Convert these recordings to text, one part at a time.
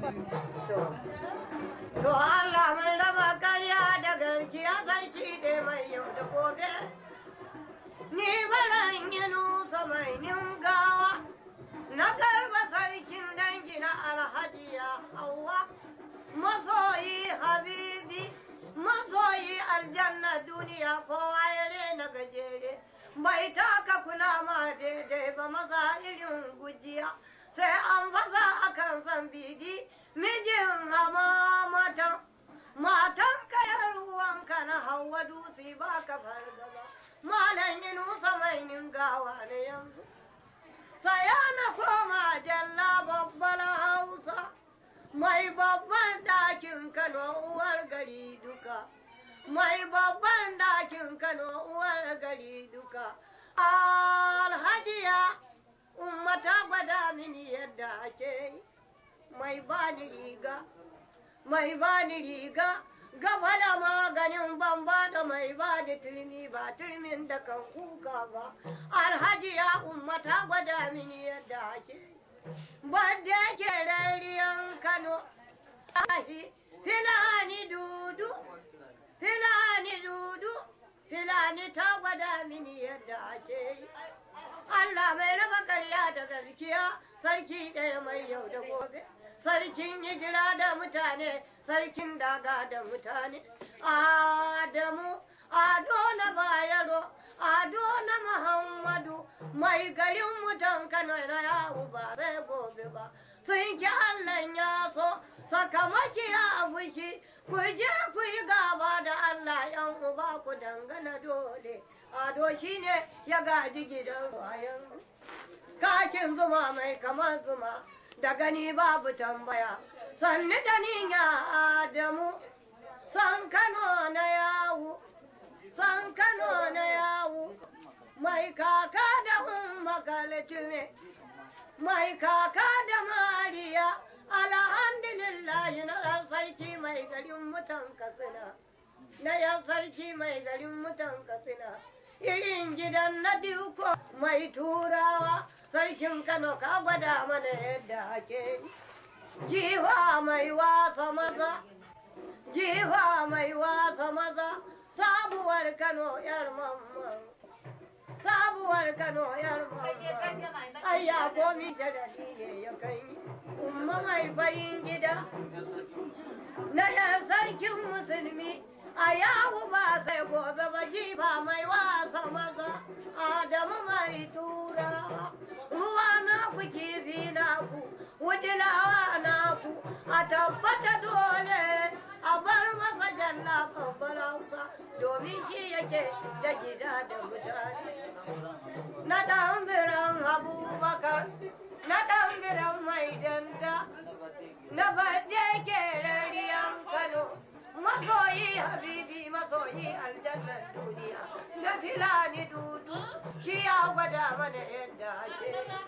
To Allah mai raba karya da gaskiya sarki da mai yau da gobe. Ni baran yi nusa mai ningawa, na garba sarkin dangi na alhajiya Allah. Masoyi habibi, masoyi aljanna duniya kowa ya na gajere. Bai taka kula ma daidai ba maza irin gujiya. sai an fasa akan san bidi mijin hama matan matan kayar ruwanka na hawa dutse ba ka fargaba malam yi nusa mai ningawa ne yanzu saya na koma jalla babbar hausa mai babban dakin kano uwar gari duka mai babban dakin kano uwar gari duka alhajiya umma ta gwada mini yadda ake yi mai bani riga mai bani riga gabala maganin bamba da mai bani turmi ba turmin da kan kuka ba alhaji ya umma ta gwada mini yadda ake yi badda ke rariyan kano ahi filani dudu filani dudu filani ta gwada mini yadda ake yi Allah mai raba karya da gaskiya sarki ɗaya mai yau da gobe sarkin hijira da mutane sarkin daga da mutane Adamu Ado na Bayero Ado na Muhammadu mai garin mutan Kano na yawo ba zai gobe ba sun ki Allah ya so sakamaki ya fushi ku je ku yi gaba da Allah yan uba ku dangana dole ado shi ne ya gaji gidan bayan kakin zuma mai kamar zuma da gani babu tambaya sanni da niya adamu san kano na yawo san kano na yawo mai kaka da umma kaltume mai kaka da mariya alhamdulillah na sarki mai garin mutan katsina na yan sarki mai garin mutan katsina irin gidan na duko mai turawa sarkin kano ka gwada mana yadda ake jiwa mai wasa maza jiwa mai wasa maza sabuwar kano yar mamman sabuwar kano yar mamman ayya komi ta da ne ya kai umma mai farin gida na yan sarkin musulmi a yawo ba sai gobe ba jifa mai wasa maza adamu mai tura ruwa na ku kifi na ku wujilawa na ku a tabbata dole a bar masa jalla babbar hausa domin shi yake da gida da mutane na ɗan abubakar na ɗan mai danda na baɗe ke rariyan kano masoyi habibi masoyi aljannar duniya da filani dudu shi ya gwada mana yadda ake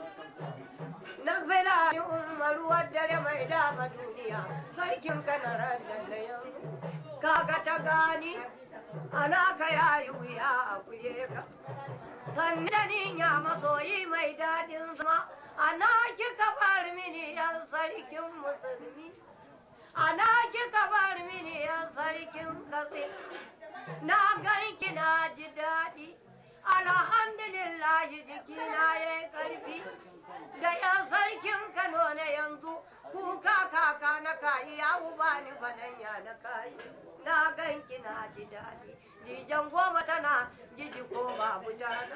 na filani umaru dare mai dama duniya sarkin kanarar dandayan kaga ta gani ana ka yayi wuya a kuye ka sannan ya masoyi mai daɗin zama ana kika bar mini yan sarkin musulmi ana kika bar mini yan sarkin kasi na ganki na ji daɗi alhamdulillah jikina ya yi ƙarfi da yan sarkin kano na yanzu kuka kaka na kayi ya uba ni fadanya na kayi na ganki na ji daɗi jijan goma tana jiji ko babu jana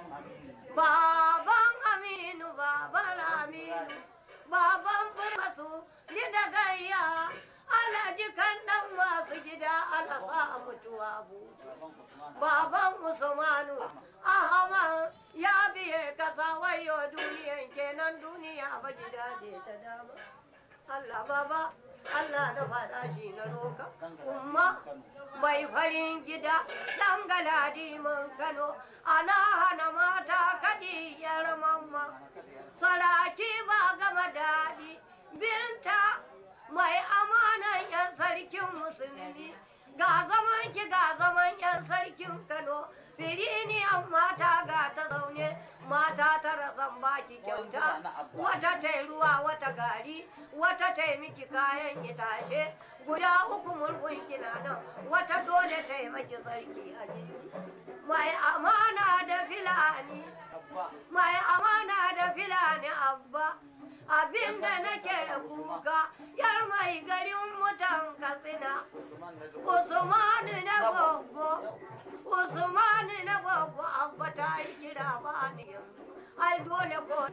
baban aminu baban aminu baban furmasu ji da gayya alhaji kan dan masu gida alasa mutuwa butu baban usmanu ahama ya biye kasa wayo duniyan kenan duniya ba gida je ta dama Allah baba Allah na faɗa shi na roka umma mai farin gida ɗan galadi mun kano ana hana mata kaɗi yar mamma saraki ba gama daɗi binta mai amanan yan sarkin musulmi ga zaman ki ga zaman yan sarkin kano firiniyar mata ga ta zaune mata tara zan baki kyauta wata ta ruwa wata gari wata ta miki kayan itace guda uku murhun kina nan wata dole ta yi maki sarki a jiki mai amana da filani mai amana da filani abba abinda nake kuka yar mai garin mutan katsina usmanu na gogo usmanu na gogo abba ta yi kira ba ni yanzu ai dole ko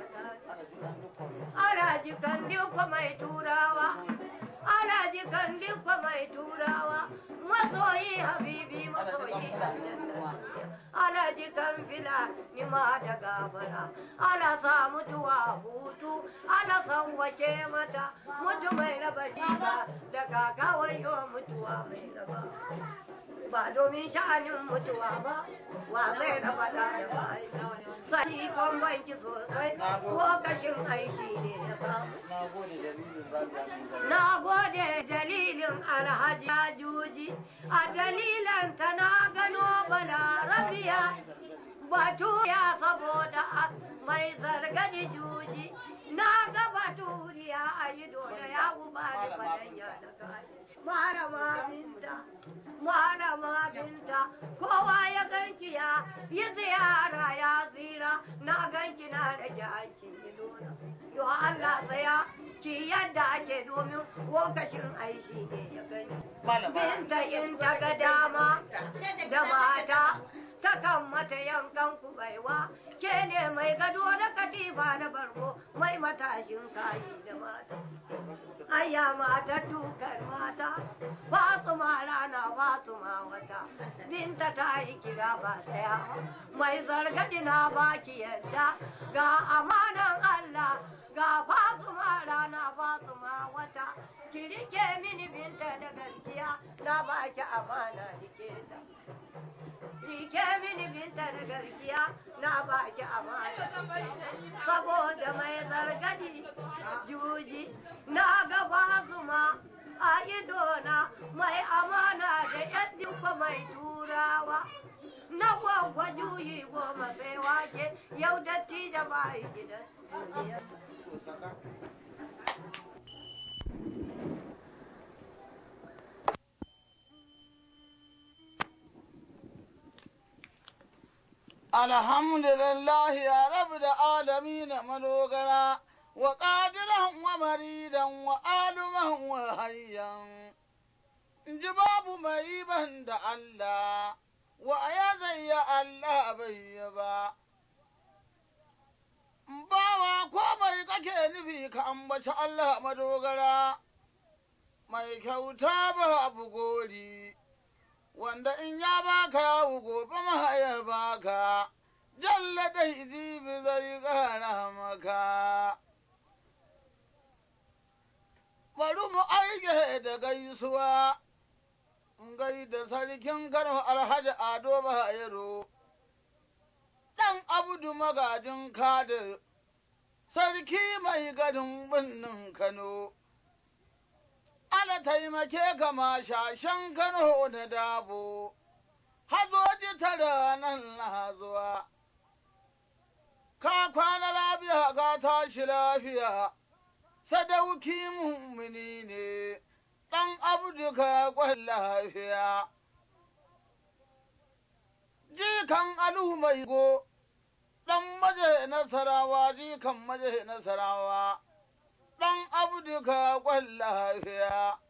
alhaji kan dukwa mai turawa alhaji kan dukwa mai turawa masoyi habibi masoyi alhaji kan fila ni ma da gabara ala sa mutuwa hutu ala san wace mata mutu mai raba jiba da kakawai yo mutuwa mai raba ba domin sha'anin mutuwa ba wa zai raba da da bai sani kon banki sosai lokacin aiki ne ya samu na gode dalilin alhaji juji a dalilan ta na gano balarabiya batu ya saboda mai zargadi juji na ga baturiya a yi dole ya guba da fadanya da kaji malama binta malama binta kowa ya ganki ya yi ziyara ya zira na ganki na rage aikin idona yo Allah tsaya ki yadda ake domin lokacin aiki ne ya gani binta in ta ga dama da mata takan mata yankan kubaiwa ke ne mai gado da katifa da barko mai matashin kayi da mata Aya mata dukar mata, Fatima rana Fatima wata, binta ta yi kira ba daya, mai zargadi na baki yadda, ga amanan Allah, ga Fatima rana Fatima wata, ki rike mini binta da gaskiya, na baki amana rike ta. Rike mini binta da gaskiya, na baki amana. Saboda mai zargadi juji, na gaba zuma a idona mai amana da yadda mai turawa na gwagwa juyi goma sai wake yau datti da bayi gidan duniya. Alhamdulillah ya rabu da alami na madogara. وقادرا ومريدا وآلما وهيا جباب ميبا دا الله وأيا يا الله بيبا bawa ko mai kake nufi ka ambaci Allah madogara mai kyauta ba abu gori wanda in ya baka yawu gobe ma ya baka jalla dai zibi zai kara maka bari mu aike da gaisuwa, gai da sarkin Kano Alhaji Ado Bayero, ɗan abudu magajin kadir, sarki mai gadin birnin Kano. Ala taimake kama shashen Kano da dabo, hazoji tara nan na zuwa. Ka kwana lafiya ga tashi lafiya. sadauki mummuni ne, ɗan abduka kwan lafiya. Jikan alu mai go, ɗan maje nasarawa, jikan maje nasarawa, ɗan abduka kwan lafiya.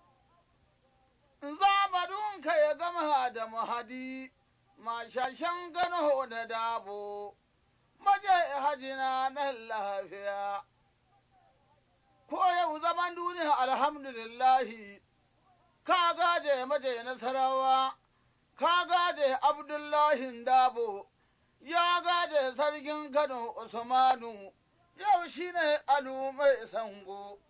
Zabarunka ya gama da mahadi, mashashen gano da dabo, maje hajina na lafiya. ko yau zaman duniya alhamdulillahi, ka gade maje nasarawa, ka gade Abdullahi Dabo, ya gade sarkin Kano Usmanu, yau shi ne alu mai sango.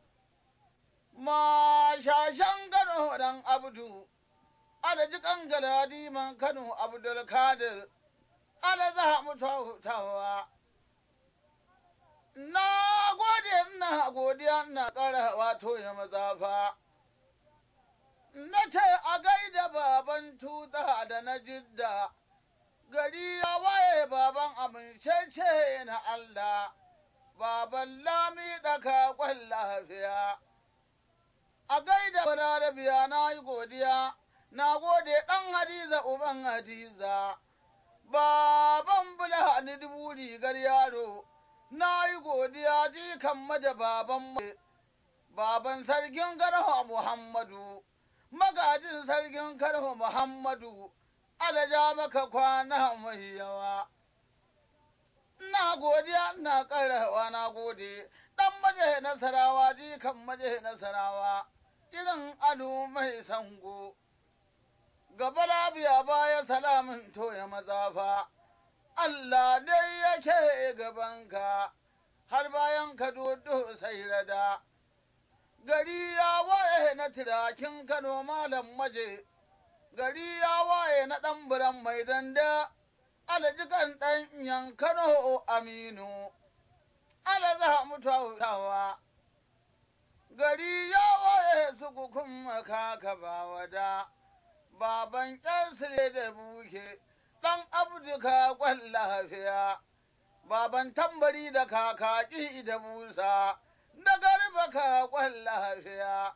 Mashashen Kano dan Abdu, alaji kangaladi man Kano Abdulkadir, ala za mu tawa. Na gode ina godiya ina ƙara wato ya mazafa. Na ce a gaida baban tuta da na jidda, gari ya waye baban amincece na Allah, baban lami ɗaka kwan lafiya. A gaida balarabiya na yi godiya, na gode ɗan hadiza uban hadiza, baban bula ni dubu rigar yaro, na yi godiya jikan maja baban baban sarkin karho Muhammadu, magajin sarkin karho Muhammadu, alaja maka kwana mai yawa. Na godiya na ƙarawa na gode, ɗan maje nasarawa jikan maje nasarawa, irin ado mai sango. Gaba labiya baya salamin toya mazafa, Allah dai yake gabanka, har bayan ka dodo sai rada. Gari ya waye na tirakin Kano malam maje, gari ya waye na ɗan biran mai danda. alajikan ɗan yankano aminu, ala za mu tautawa, gari ya waye su kukun kaka ba wada, baban ƙyansire da buke, ɗan abduka kwan lafiya, baban tambari da kakaki da busa, da garba ka kwan lafiya.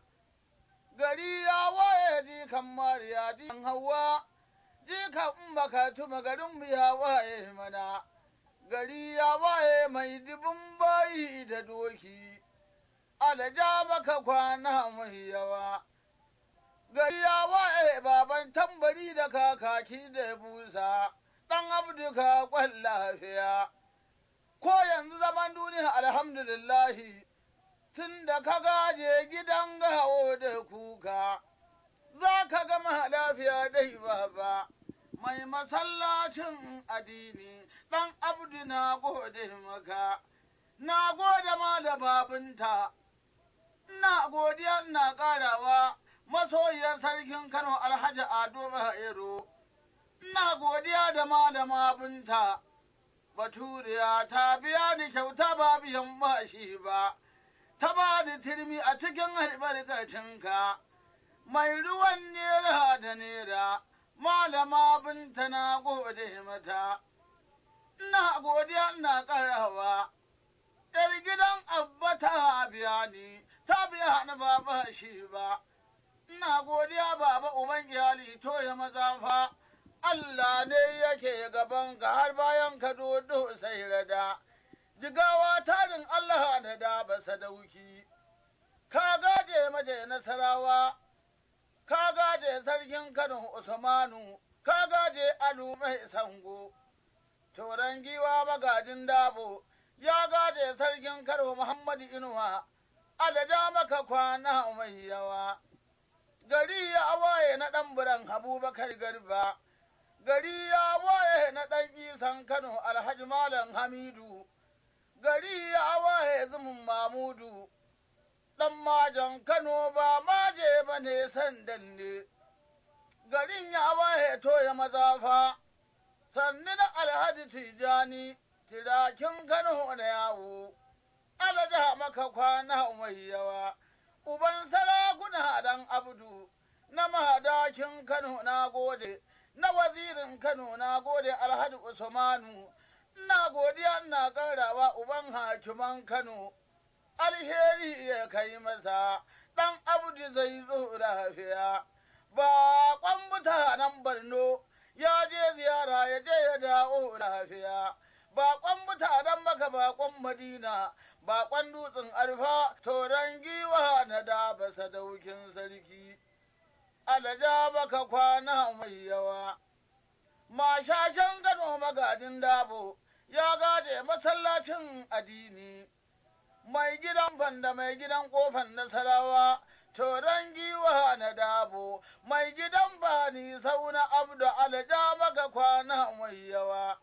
Gari ya waye jikan mariya jikan hawa. jika in baka tuma garin mu ya waye mana, gari ya waye mai dubin bayi da doki, alaja baka kwana mai yawa. Gari ya waye baban tambari da kakaki da busa, ɗan abduka kwan lafiya. Ko yanzu zaman duniya alhamdulillahi, tun da ka gaje gidan gawo da kuka. za ka gama lafiya dai baba, mai masallacin addini ɗan abdu na gode maka, na gode ma da babinta, ina godiya ina ƙarawa masoyiyar sarkin Kano Alhaji Ado Bahero, ina godiya da malama binta, Baturiya ta biya ni kyauta ba biyan bashi ba, ta ba da turmi a cikin albarkacinka. mai ruwan nera da nera, malama binta na gode mata, ina godiya ina ƙarawa, ‘yar gidan abba ta biya ni, ta biya ni ba ba shi ba, ina godiya baba uban iyali to ya maza fa, Allah ne yake gaban ka har bayan ka dodo sai rada, jigawa tarin Allah da da ba sadauki, ka gaje maje nasarawa. ka gaje sarkin Kano Usmanu, ka gaje Alu mai sango, Toran giwa magajin dabo, ya gaje sarkin Kano Muhammadu Inuwa, adada maka kwana mai yawa. Gari ya waye na ɗan buran Abubakar Garba, gari ya waye na ɗan isan Kano Alhaji Malam Hamidu, gari ya waye zumun Mamudu. ɗan majan Kano ba maje ba ne sandan ne, garin ya waye to ya mazafa, sannu na alhaji tijani, tirakin Kano na yawo, alaja maka kwana mai yawa, uban sarakuna dan abdu, na mahadakin Kano na gode, na wazirin Kano na gode alhaji Usmanu, ina godiya ina ƙarawa uban hakiman Kano. alheri ya kai masa, ɗan abdu zai zo lafiya. Baƙon mutanen Borno ya je ziyara ya je ya dawo lafiya. Baƙon mutanen maka baƙon Madina, baƙon dutsen arfa, toron giwa na daba sadaukin sarki. Alaja baka kwana mai yawa. Mashashen gano magadin dabo ya gade masallacin addini. mai gidan banda mai gidan kofan nasarawa, toron giwa na dabo, mai gidan bani sauna abdu alja maka kwana mai yawa.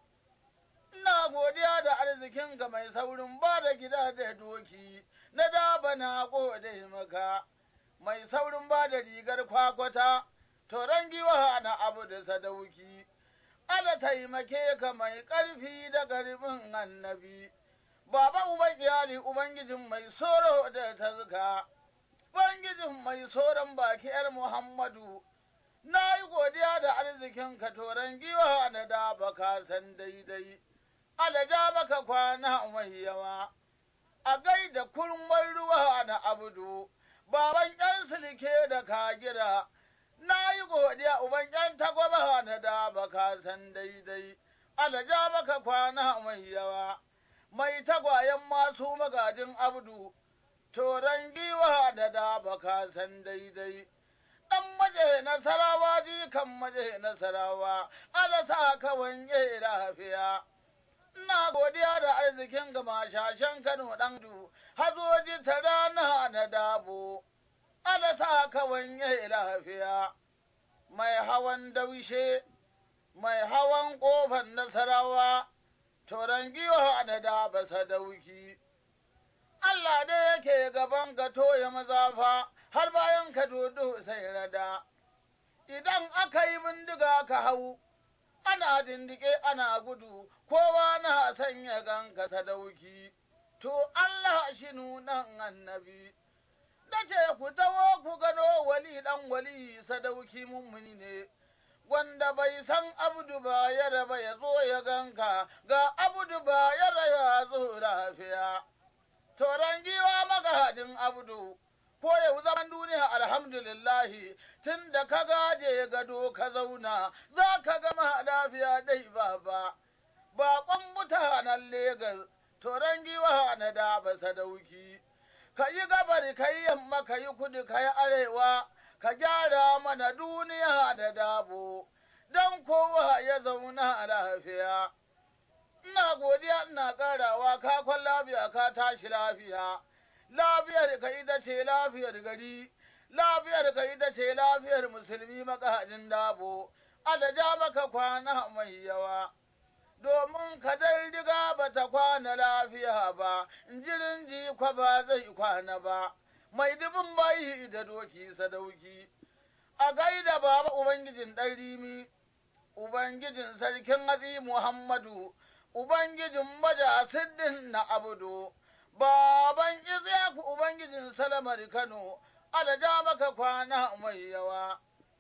Ina godiya da arzikinka mai saurin ba da gida da doki, na daba na gode maka, mai saurin ba da rigar kwakwata, toron giwa na abu da sadauki. Ala taimake ka mai ƙarfi da ƙarfin annabi. Baba uban iyali Ubangijin mai soro da tazka, Ubangijin mai soron baki ‘yar Muhammadu, Na yi godiya da arzikin ka toron giwa da da baka san daidai, alaja maka kwana mai yawa, a gaida kurmar ruwa na abudu, baban ’yan silke da kagira, na yi godiya uban ’yan tagwaba na da baka san daidai, alaja maka kwana mai yawa, mai tagwayen masu magajin abdu, toron giwa da da baka san daidai. ɗan maje nasarawa jikan maje nasarawa, ala sa ka wanye lafiya. Ina godiya da arzikin ga mashashen Kano ɗan du, hazoji ta rana na dabo, ala sa ka wanye lafiya. Mai hawan daushe, mai hawan ƙofar nasarawa, toron giwa da daba sadauki. Allah ne yake gaban ka toya mazafa. har bayan ka dodo sai rada, idan aka yi bindiga ka hau, ana dindike ana gudu, kowa na sanya ganka sadauki, to Allah shi nunan annabi. Dace ku tawo ku gano wali ɗan wali sadauki mummuni ne, wanda bai san abdu ba ya raba ya zo ya ganka, ga abdu ba ya ya zo lafiya. Toron giwa magahadin abdu. ko yau zaman duniya alhamdulillahi tun da ka gaje gado ka zauna za ka gama lafiya dai baba baƙon mutanen Legas toron giwa na da ba sadauki ka yi gabar ka yi yamma ka yi kudu ka yi arewa ka gyara mana duniya da dabo don kowa ya zauna lafiya ina godiya ina ƙarawa ka kwan lafiya ka tashi lafiya lafiyar ka ita ce lafiyar gari, lafiyar ka ita ce lafiyar musulmi makahajin dabo, adaja maka kwana mai yawa. Domin ka dai riga ba ta kwana lafiya ba, jirin jikwa ba zai kwana ba, mai dubin bayi da doki sadauki. A gaida baba Ubangijin ɗan rimi, Ubangijin sarkin hatsi Muhammadu, Ubangijin maja siddin na abudu. Baban Isiyaku Ubangijin Salamar Kano, alaja maka kwana mai yawa.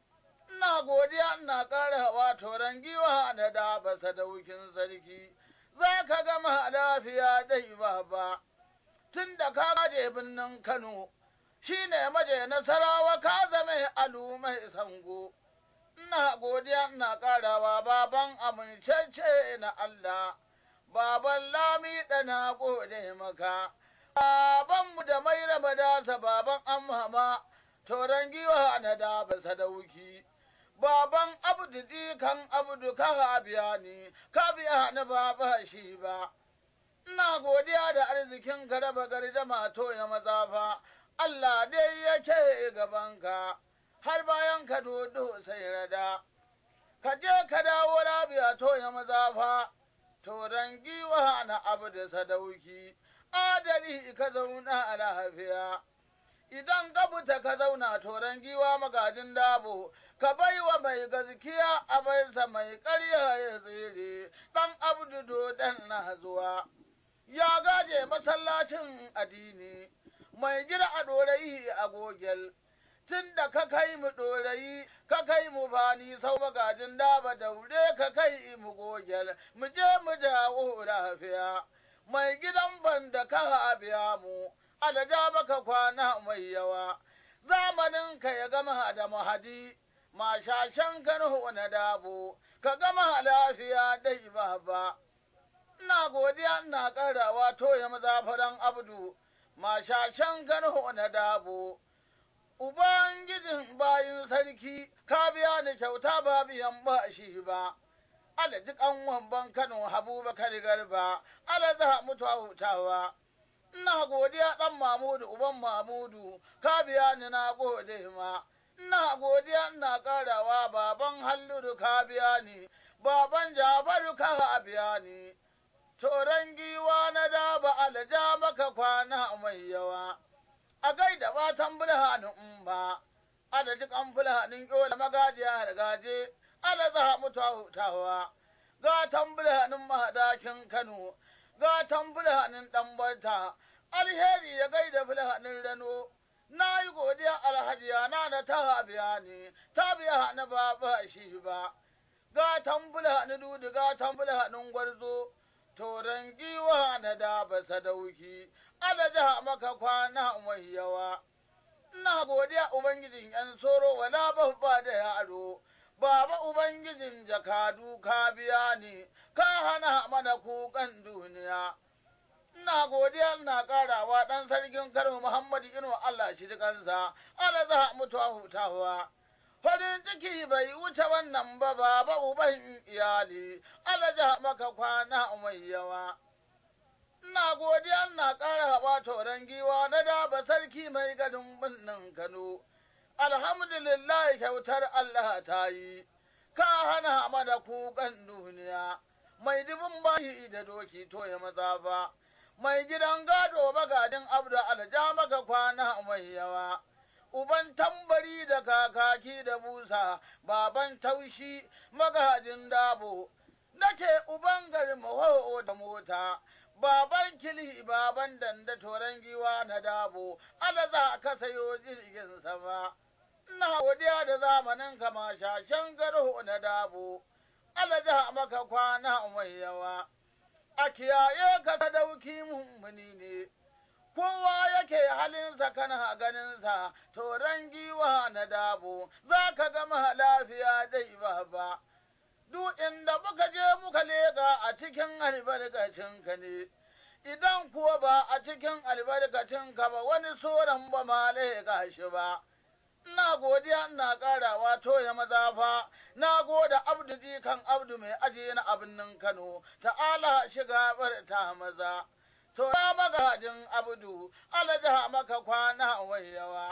Ina godiya ina ƙara wa toron giwa da daba sadaukin sarki, za ka gama lafiya dai baba. Tun da ka gaje birnin Kano, shi ne maje nasarawa ka zame alu mai sango. Ina godiya ina ƙarawa baban amincece na Allah. baban lami na gode maka, babanmu da mai raba dasa baban amhama, toron giwa na da ba sadauki, baban abdu kan abdu ka biya ni, ka biya ni ba ba shi ba. Ina godiya da arzikin ka raba gardama to ya mazafa, Allah dai yake gabanka, har bayan ka dodo sai rada. Ka je ka dawo labiya to ya mazafa. toron giwa na abu da sadauki, adali ka zauna a lafiya. Idan ka fita ka zauna toron giwa magajin dabo, ka bai wa mai gaskiya a baisa mai ƙarya ya tsere, ɗan abdu dodon na zuwa. Ya gaje masallacin addini, mai gida a ɗorayi a gogel. tun da ka kai mu ɗorayi, ka kai mu bani sau magajin daba daure ka kai mu gogel, mu je mu dawo lafiya. Mai gidan ban da ka biya mu, alaja maka kwana mai yawa, zamanin ka ya gama da mahadi, mashashen kano na dabo, ka gama lafiya dai baba. Ina godiya ina ƙarawa toya mazafaran abdu, mashashen kano na dabo. Ubangijin bayin sarki, ka biya ni kyauta ba biyan ba shi ba, ala ji wamban Kano Habubakar Garba, ala za mutu hutawa. Ina godiya ɗan Mamudu, uban Mamudu, ka biya ni na gode ma. Ina godiya ina ƙarawa baban Halluru ka biya ni, baban Jafaru ka biya ni. Toron giwa na daba alaja maka kwana mai yawa. a gaida batan bulhanin in ba, ada ji kan bulhanin yola magajiya da gaje, ada za mutu hutawa, gatan bulhanin mahadakin Kano, gatan bulhanin ɗanbata, alheri ya gaida bulhanin rano, na yi godiya alhajiya na da ta biya ni, ta biya ni ba ba shi ba, ga tambula ni dudu ga tambula ni gwarzo, toron giwa na da ba sadauki, alaja maka kwana mai yawa. Ina godiya Ubangijin ‘yan soro wala babba da yaro, Baba Ubangijin jakadu ka biya ni, ka hana mana kukan duniya. ina godiya ina karawa dan sarkin Kano Muhammadu Inu Allah shi kansa ala za mutuwa hutawa farin ciki bai wuce wannan ba baba uban iyali ala ja maka kwana mai yawa ina godiya ina karawa toron giwa na daba sarki mai gadin birnin Kano alhamdulillah kyautar Allah ta yi ka hana mana kukan duniya mai dubin bayi da doki to ya maza ba mai gidan gado magadin abdu alja maka kwana mai yawa, uban tambari da kakaki da busa, baban taushi magajin dabo, nake uban garin maho da mota, baban kili baban danda toren giwa na dabo, ala za ka sayo jirgin sama. Ina godiya da zamanin kama shashen garo na dabo, ala za maka kwana mai yawa. a kiyaye ka sadauki mummuni ne, kowa yake halinsa kana ganinsa, toron giwa na dabo, za ka gama lafiya dai ba ba. Duk inda muka je muka leƙa a cikin albarkacinka ne, idan kuwa ba a cikin albarkacinka ba wani soran ba ma leƙa shi ba. ina godiya ina ƙarawa toya mazafa, na goda abdu kan abdu mai ajiye na abin Kano, ta'ala shiga bar ta maza. To ya magajin abdu, alaja maka kwana wai yawa.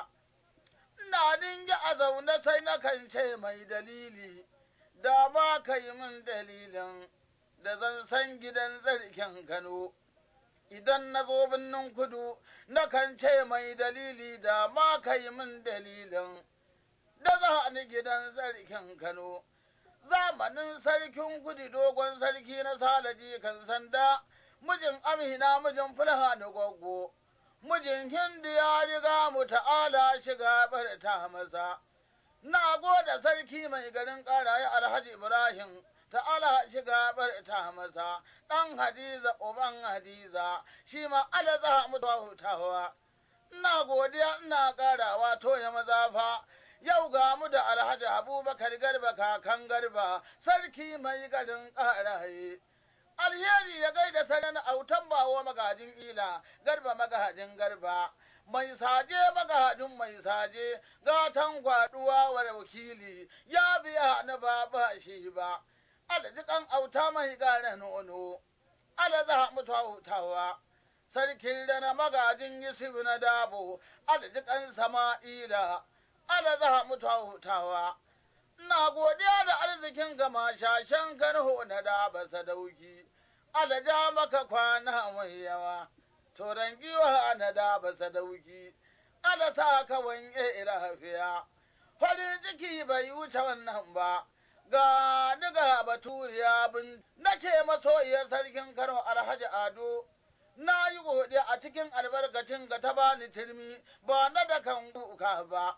Ina dingi a zaune sai na kan ce mai dalili, da ba ka yi min dalilin da zan san gidan zarkin Kano. idan na zo birnin kudu, na kan ce mai dalili da ma ka yi min dalilin, da za ni gidan sarkin Kano. Zamanin sarkin kudu dogon sarki na salaji kan sanda, mijin Amina mijin fulha da gwaggo, mijin Hindu ya riga mu ta'ala shiga ta masa. Na goda sarki mai garin ƙaraye Alhaji Ibrahim. ta'ala shiga ta masa ɗan hadiza uban hadiza shi ma ala za mu hutawa ina godiya ina ƙarawa to ya maza fa yau ga mu da alhaji abubakar garba kakan garba sarki mai garin ƙaraye alheri ya gaida sanin autan bawo magajin ila garba magajin garba mai saje magajin mai saje gatan gwaduwa wa wakili ya biya na ba shi ba alajikan auta mai gane nono, ala za mu tautawa, sarkin da na magajin Yusuf na dabo, alajikan sama'ila, ala za mu tautawa. Ina godiya da arzikin gama shashen garho na daba sadauki, alaja maka kwana mai yawa, toron giwa na daba sadauki, ala sa ka wanke lafiya, farin ciki bai wuce wannan ba. ga diga baturiya bin na ce masoyiyar sarkin Kano Alhaji Ado na yi godiya a cikin albarkacin ga ta bani turmi ba na da kan kuka ba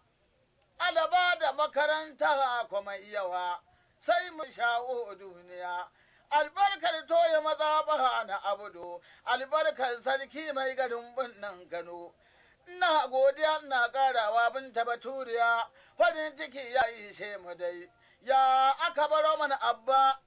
alaba da makaranta kuma iyawa sai mu shawo duniya albarkar toye maza ba na abudu albarkar sarki mai garin binnan Kano ina godiya ina karawa binta baturiya farin ciki ya yi mu dai ya aka baro mana abba,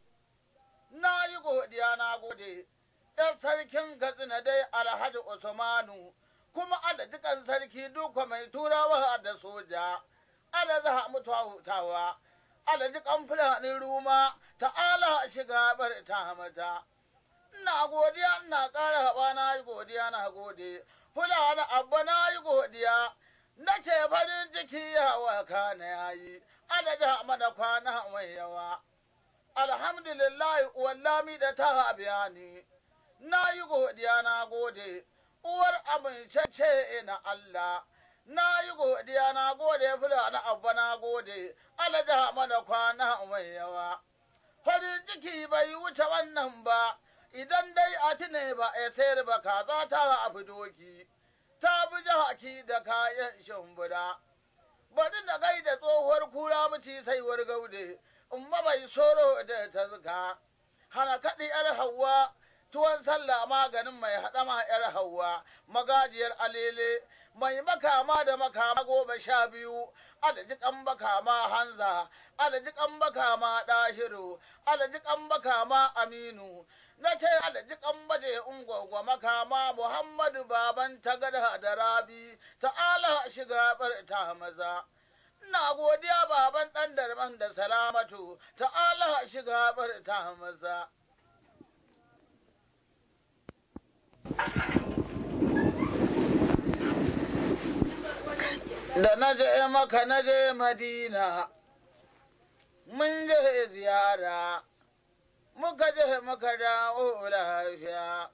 na yi godiya na gode, ɗan sarkin Katsina dai Alhaji Usmanu, kuma alajikan sarki duka mai turawa da soja, ala za mu hutawa, alajikan fulani ruma, ta'ala shiga bar ta mata. Ina godiya, ina ƙara haɓa na yi godiya na gode, fulani abba na yi godiya, na ce farin ciki ya waka na yayi. adada mana kwana mai yawa. Alhamdulillah wallami da ta biya ni, na yi godiya na gode, uwar amincece na Allah, na yi godiya na gode fula na abba na gode, alada mana kwana mai yawa. Farin ciki bai wuce wannan ba, idan dai a tune ba a sayar ba kaza ta a doki. ta bi jahaki da kayan shimfiɗa. Bari da gai da tsohuwar kura mace saiwar gaude, in bai soro da ta zuka. Hana kaɗi ‘yar Hauwa, tuwon sallah maganin mai haɗama ‘yar Hauwa, magajiyar alele, mai makama da makama goma sha biyu, adadi kan makama hanza, adadi kan makama ɗahiru, adadi kan makama aminu, na ce adadi kan baje ungwagwa makama Muhammadu baban tagada da rabi, ta'ala shiga ta maza. Ina godiya baban ɗan darman da salamatu, ta'ala shiga ta maza. da na je maka na je madina mun je ziyara muka je muka dawo lafiya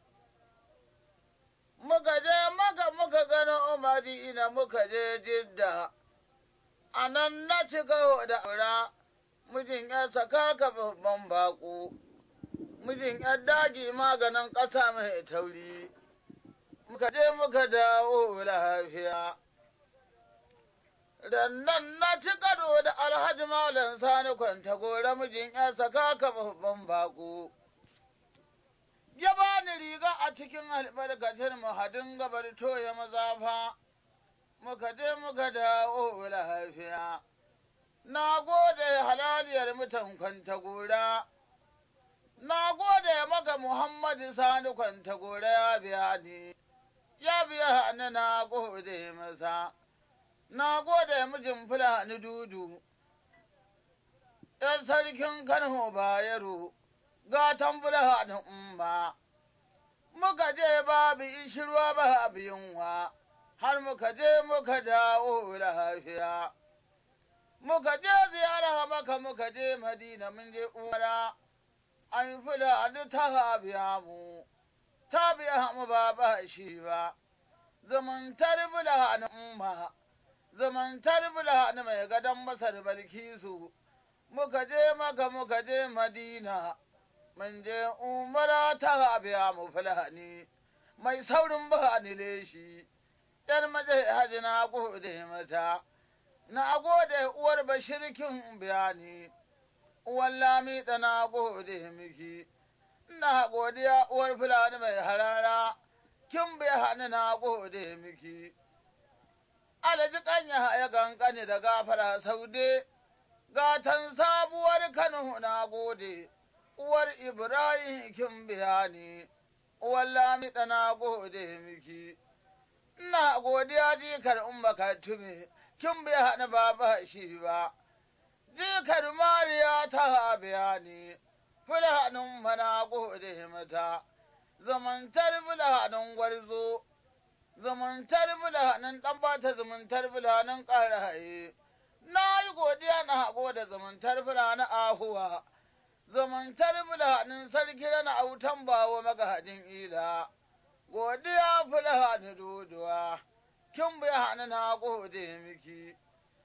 muka je maka muka gano madina muka je jidda a nan na cika da aura mijin ya saka ka babban baƙo mijin ya daji maganin ƙasa mai tauri muka je muka dawo lafiya Rannan na ci karo da Alhaji Malam Sani kwanta gora mijin ‘yan saka ka babban baƙo. Ya bani riga a cikin albarkacin mahadin gabar toya mazafa, muka je muka dawo lafiya. Na gode halaliyar mutan kwanta gora, na gode maka Muhammadu Sani kwanta gora ya biya ni, ya biya ni na gode masa. na gode mijin Fulani dudu, ‘yan sarkin Kano Bayero, gatan Fulani umma, muka je babu ishirwa babu yunwa, har muka je muka dawo lafiya. Muka je ziyara maka muka je Madina mun je umara, an Fulani ta biya mu, ta biya mu ba ba shi ba, zumuntar Fulani umma. zumuntar Fulani mai gadon Masar Balkisu, muka je maka muka je Madina, mun je umara ta biya mu Fulani, mai saurin ba ni leshi, ‘yar maje haji na gode mata, na gode uwar bashirkin bayani, uwar lamida na gode miki, na godiya uwar Fulani mai harara, kin bayani na gode miki. alaji kanya ya kankane da gafara saude, gatan sabuwar Kano na gode, uwar Ibrahim kin bayani, uwar Lamida na gode miki. Ina godiya jikar umma tume, kin bayani ba ba shi ba, jikar Mariya ta bayani, fulanin mana gode mata, zamantar fulanin gwarzo. zumuntar bulanin ɗan bata zumuntar bulanin ƙara haye. Na yi godiya na hago da zumuntar bulanin ahuwa, zumuntar bulanin sarki na autan bawo magahadin ila. Godiya fulani doduwa, kin bi hannu na gode miki.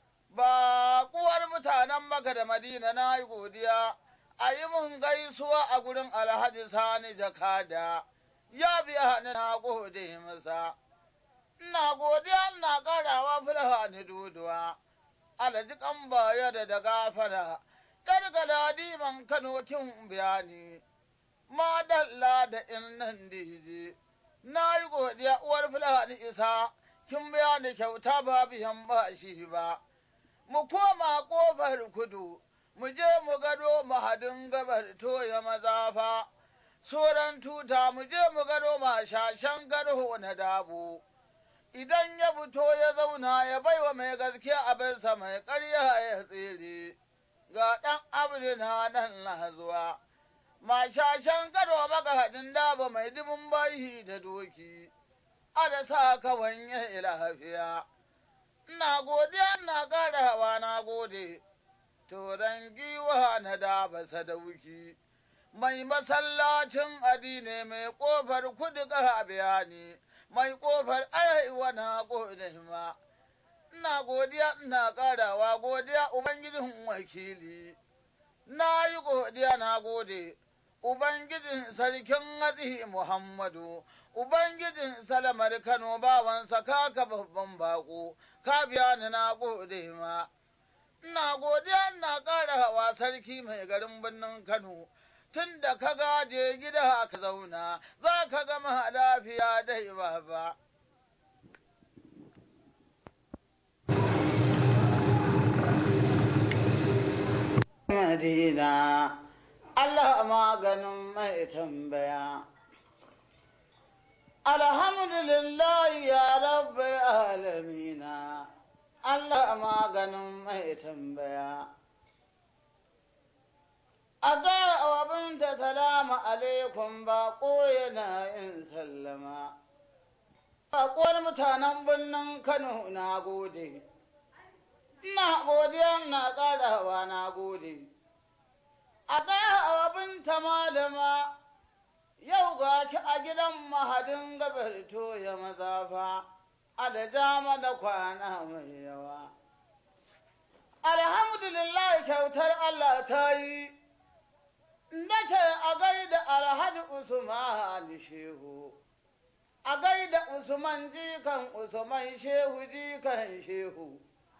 Ba kuwar mutanen maka da madina na yi godiya, a yi mun gaisuwa a gurin alhaji sani jakada, ya biya hannu na gode masa. ina godiya ina ƙarawa fulha ni duduwa, alaji kan baya da da gafara, ƙarƙada diman Kano kin bayani, madalla da in nan dije, na yi godiya uwar fulha ni isa, kin bayani kyauta ba biyan ba shi ba, mu koma ƙofar kudu, mu je mu gado mahadin gabar toya mazafa, soran tuta mu je mu gado mashashen garho na dabo. idan ya fito ya zauna ya baiwa mai gaskiya abinsa mai ƙarya ya tsere, ga ɗan abin na nan na zuwa, mashashen karo maka haɗin daba mai dubin bayi da doki, a da sa kawan ya lafiya. Ina godiya ina ƙarawa na gode, turan giwa na daba sadauki. Mai masallacin adine mai ƙofar kudu ƙaha bayani. mai ƙofar arewa na gode ma, ina godiya ina ƙarawa godiya Ubangijin wakili, na yi godiya na gode, Ubangijin sarkin haɗi Muhammadu, Ubangijin salamar Kano bawansa kaka babban baƙo, ka biya ni na gode ma. Ina godiya ina ƙara hawa sarki mai garin birnin Kano, tun da ka gaje gida ka zauna, za ka gama lafiya dai baba. Madina, Allah maganin mai tambaya. Alhamdulillah ya rabbar alamina, Allah maganin mai tambaya. A ga abin da salamu alaikum ba yana yin sallama. Baƙuwar mutanen birnin Kano na gode. Ina godiya na ƙarawa na gode. A ga abin ta malama yau ga ki a gidan mahadin gabar toya mazafa, a da dama da kwana mai yawa. Alhamdulillah kyautar Allah ta yi, nace a gaida Alhaji Usman Shehu, a gaida Usman jikan Usman Shehu jikan Shehu.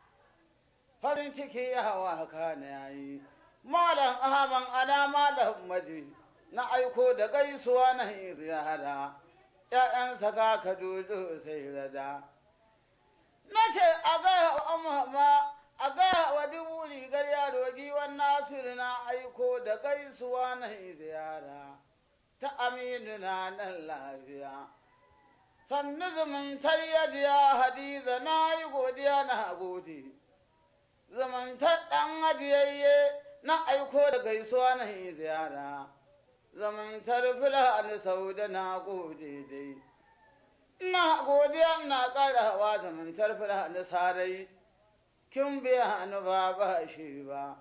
farin ciki ya hawa kana yayi malam ahman ana malam maji na aiko da gaisuwa na ziyara ƴaƴansa ka ka dodo sai rada na ce a ga amma a ga wa dubu rigar yaro giwan nasiru na aiko da gaisuwa na ziyara ta aminu na nan lafiya sannu zumuntar yadiya hadiza na yi godiya na gode zamantar ɗan hadiyayye na aiko da gaisuwa na yi ziyara zamantar fulani sau da na gode dai ina godiya na ƙarawa zamantar fulani sarai kin biya ni ba ba shi ba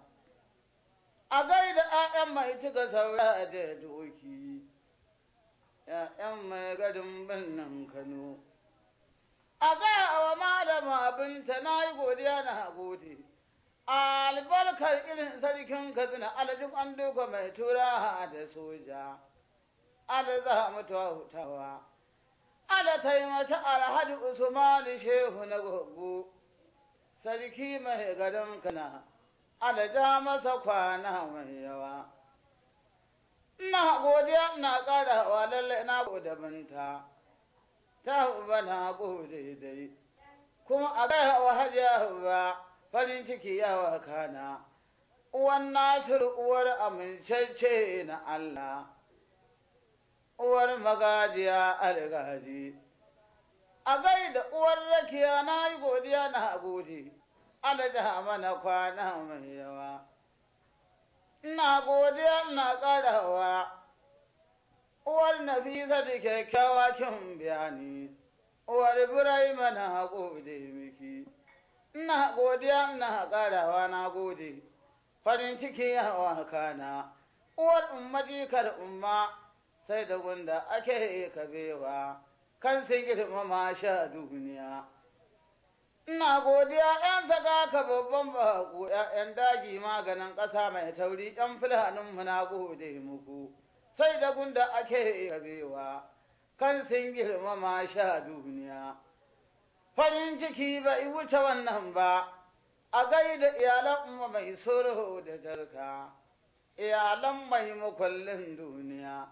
a gaida 'ya'yan mai cika saura da doki 'ya'yan mai gadin birnin kano a gaya wa malama binta na yi godiya na gode albarkar irin sarkin katsina alajin an duka mai tura da soja ala za mu hutawa ala taimata alhaji usman shehu na gogo sarki mai gadon kana ala ja masa kwana mai yawa ina godiya ina karawa lalle na gode binta ta uba na gode dai kuma a gaya wa hajiya ba farin ciki yawa kana uwan nasir uwar amincacce na Allah uwar magajiya algaji a gaida uwar rakiya na yi godiya na gode alaja mana kwana mai yawa ina godiya ina ƙarawa uwar nafisa da kyakkyawa kin bayani uwar Ibrahim na gode miki ina godiya ina ƙarawa na gode farin ciki yawa kana uwar umma jikar umma sai da gunda ake kabewa kan sun girmama sha duniya ina godiya ‘yan saka ka babban baƙo ‘yan daji maganin ƙasa mai tauri ‘yan fulanin na gode muku sai da gunda ake kabewa kan sun girmama sha duniya farin ciki bai wuce wannan ba a gaida iyalan umma mai sulhu da jarka iyalan mai makwallin duniya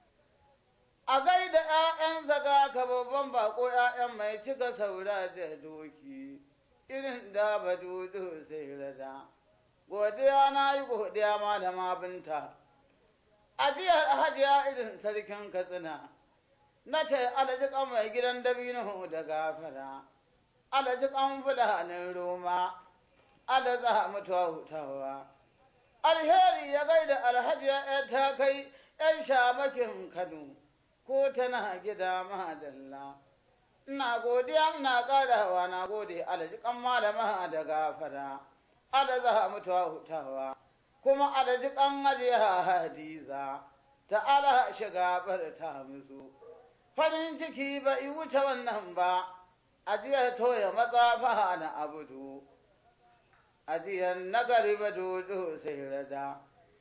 a gaida ‘ya'yan zaga ka babban bako ‘ya'yan mai cika saura da doki irin da ba dudu sai rada godiya na yi godiya ma da binta ajiyar hajiya irin sarkin katsina na ce alajikan mai gidan dabino da gafara alajikan fulanin roma alaza mutuwa hutawa alheri ya gaida alhajiya ya ta kai ‘yan shamakin kano ko tana gida madalla ina godiya ina ƙarawa na gode alajikan malama da gafara alaza mutuwa hutawa kuma alajikan hajiya hadiza ta ala shiga ta musu farin ciki ba i wuce wannan ba ajiyar toya matsafa na abudu ajiyar nagari ba dodo sai rada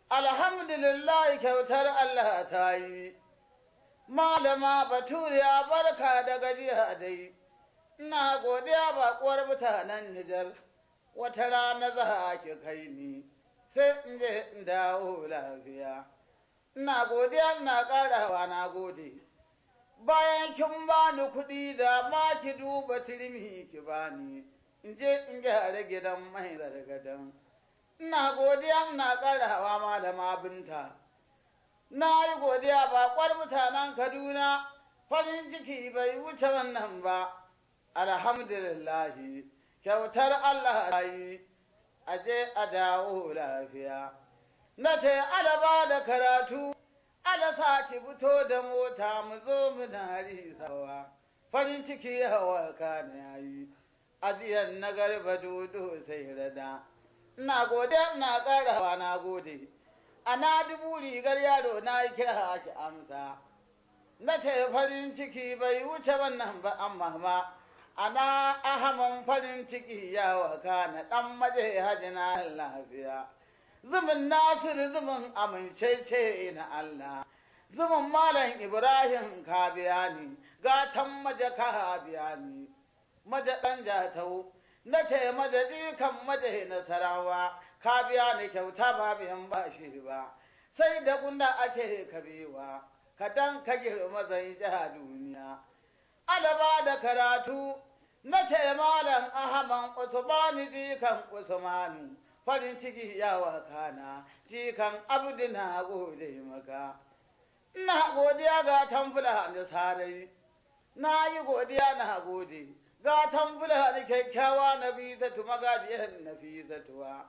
alhamdulillah kyautar Allah ta yi, malama baturiya barka da gajiya dai, ina godiya baƙuwar mutanen Nijar, wata rana za ki kai ni, sai in je in dawo lafiya. Ina godiya ina ƙarawa na gode. Bayan kin bani kuɗi da ma ki duba turmi ki bani, in je in gyara gidan mai gargadan. Ina godiya ina ƙarawa malama binta. Na yi godiya baƙwar mutanen Kaduna, farin ciki bai wuce wannan ba, alhamdulillahi, kyautar Allah ta yi, aje a dawo lafiya. Na ce, Alaba da karatu, ala sa ki fito da mota mu zo muna risawa, farin ciki hawa kana yayi, ajiyan na garba dodo sai rada. Ina gode, ina ƙarawa na gode. ana dubu rigar yaro na yi kira ki amsa na ce farin ciki bai wuce wannan ba amma ma ana ahaman farin ciki ya waka na dan maje haji na lafiya zumin nasiru zumin amincece na Allah zumin malam ibrahim ka biya ni gatan maje ka biya ni maje dan jatau na ce maje kan maje nasarawa ka biya ni kyauta ba biyan bashi ba sai da gunda ake kabewa ka dan ka girma zai jiha duniya alaba da karatu na ce malam ahaman usmani jikan usmanu farin ciki ya wakana jikan abdu na gode maka ina godiya ga tamfula da sarai na yi godiya na gode ga tamfula da kyakkyawa na bizatu magajiyar na bizatuwa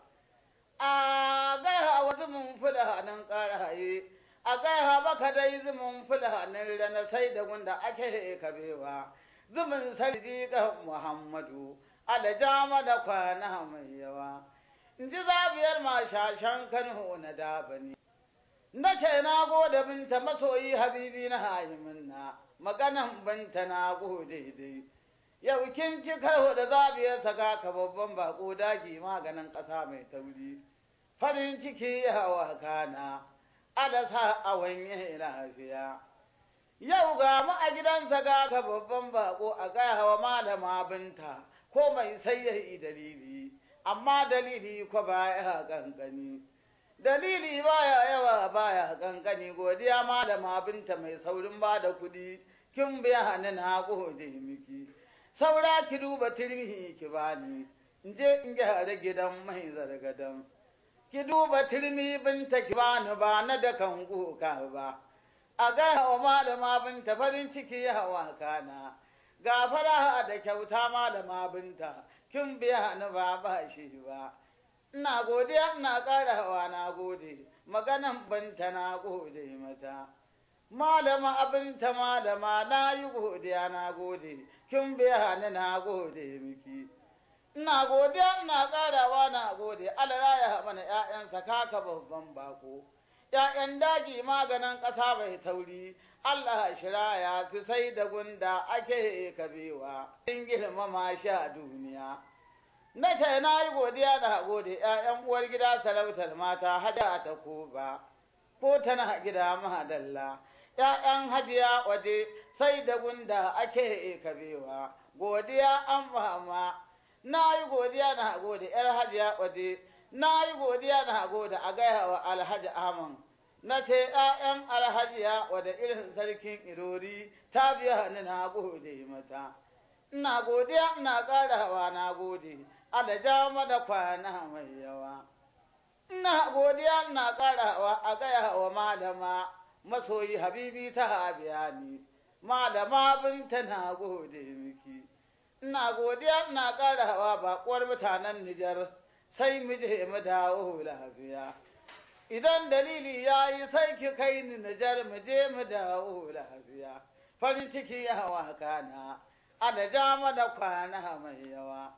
a gaiha wa zumun fula nan ƙaraye a gaiha baka dai zumun fula nan rana sai da gunda ake kabewa zumun sarki ga muhammadu alajama da kwana mai yawa in ji zabiyar mashashan kano na dabani na ce na gode binta masoyi habibi na hayimin na maganan binta na gode dai yau kin ci karo da zabiyar saka ka babban bako dagi maganin ƙasa mai tauri farin ciki hawa kana alasa a wanye lafiya yau ga mu a gidansa ga ka babban bako a gaya hawa malama binta ko mai sai ya yi dalili amma dalili ko baya kankani dalili baya yawa baya kankani godiya malama binta mai saurin ba da kuɗi kin biya ni na gode miki saura ki duba turmi ki bani in je in gyara gidan mai zargadan ki duba turmi binta ki bani ba na da kan kuka ba a gaya wa malama binta farin ciki hawa kana ga fara da kyauta malama binta kin biya ni ba ba shi ba ina godiya ina ƙara hawa na gode maganan binta na gode mata malama abinta malama na yi godiya na gode kin biya ni na gode miki ina godiya ina ƙarawa na gode Allah ya mana ƴaƴansa kaka babban bako ƴaƴan daji maganin ƙasa bai tauri Allah shiraya su sai da gunda ake kabewa in girmama shi a duniya na ce na yi godiya na gode ƴaƴan uwar gida sarautar mata hada ta ko ba ko tana gida mahadalla ’ya'yan hajiya waje sai da gunda ake kabewa, godiya an fama, na yi godiya na gode ’yar hajiya waje, na yi godiya na gode a gaya wa alhaji Aman, na ce ’ya'yan alhajiya wada irin sarkin irori ta biya ni na gode mata. Ina godiya ina ƙarawa na gode, alaja da kwana mai yawa. Ina godiya ina ƙarawa a gaya wa malama. masoyi habibi ta habiya ni malama binta na gode miki ina godiya ina ƙara hawa baƙuwar mutanen Nijar sai mu je mu dawo lafiya idan dalili ya yi sai ki kai ni Nijar mu je mu dawo lafiya farin ciki ya hawa kana ada jama da kwana mai yawa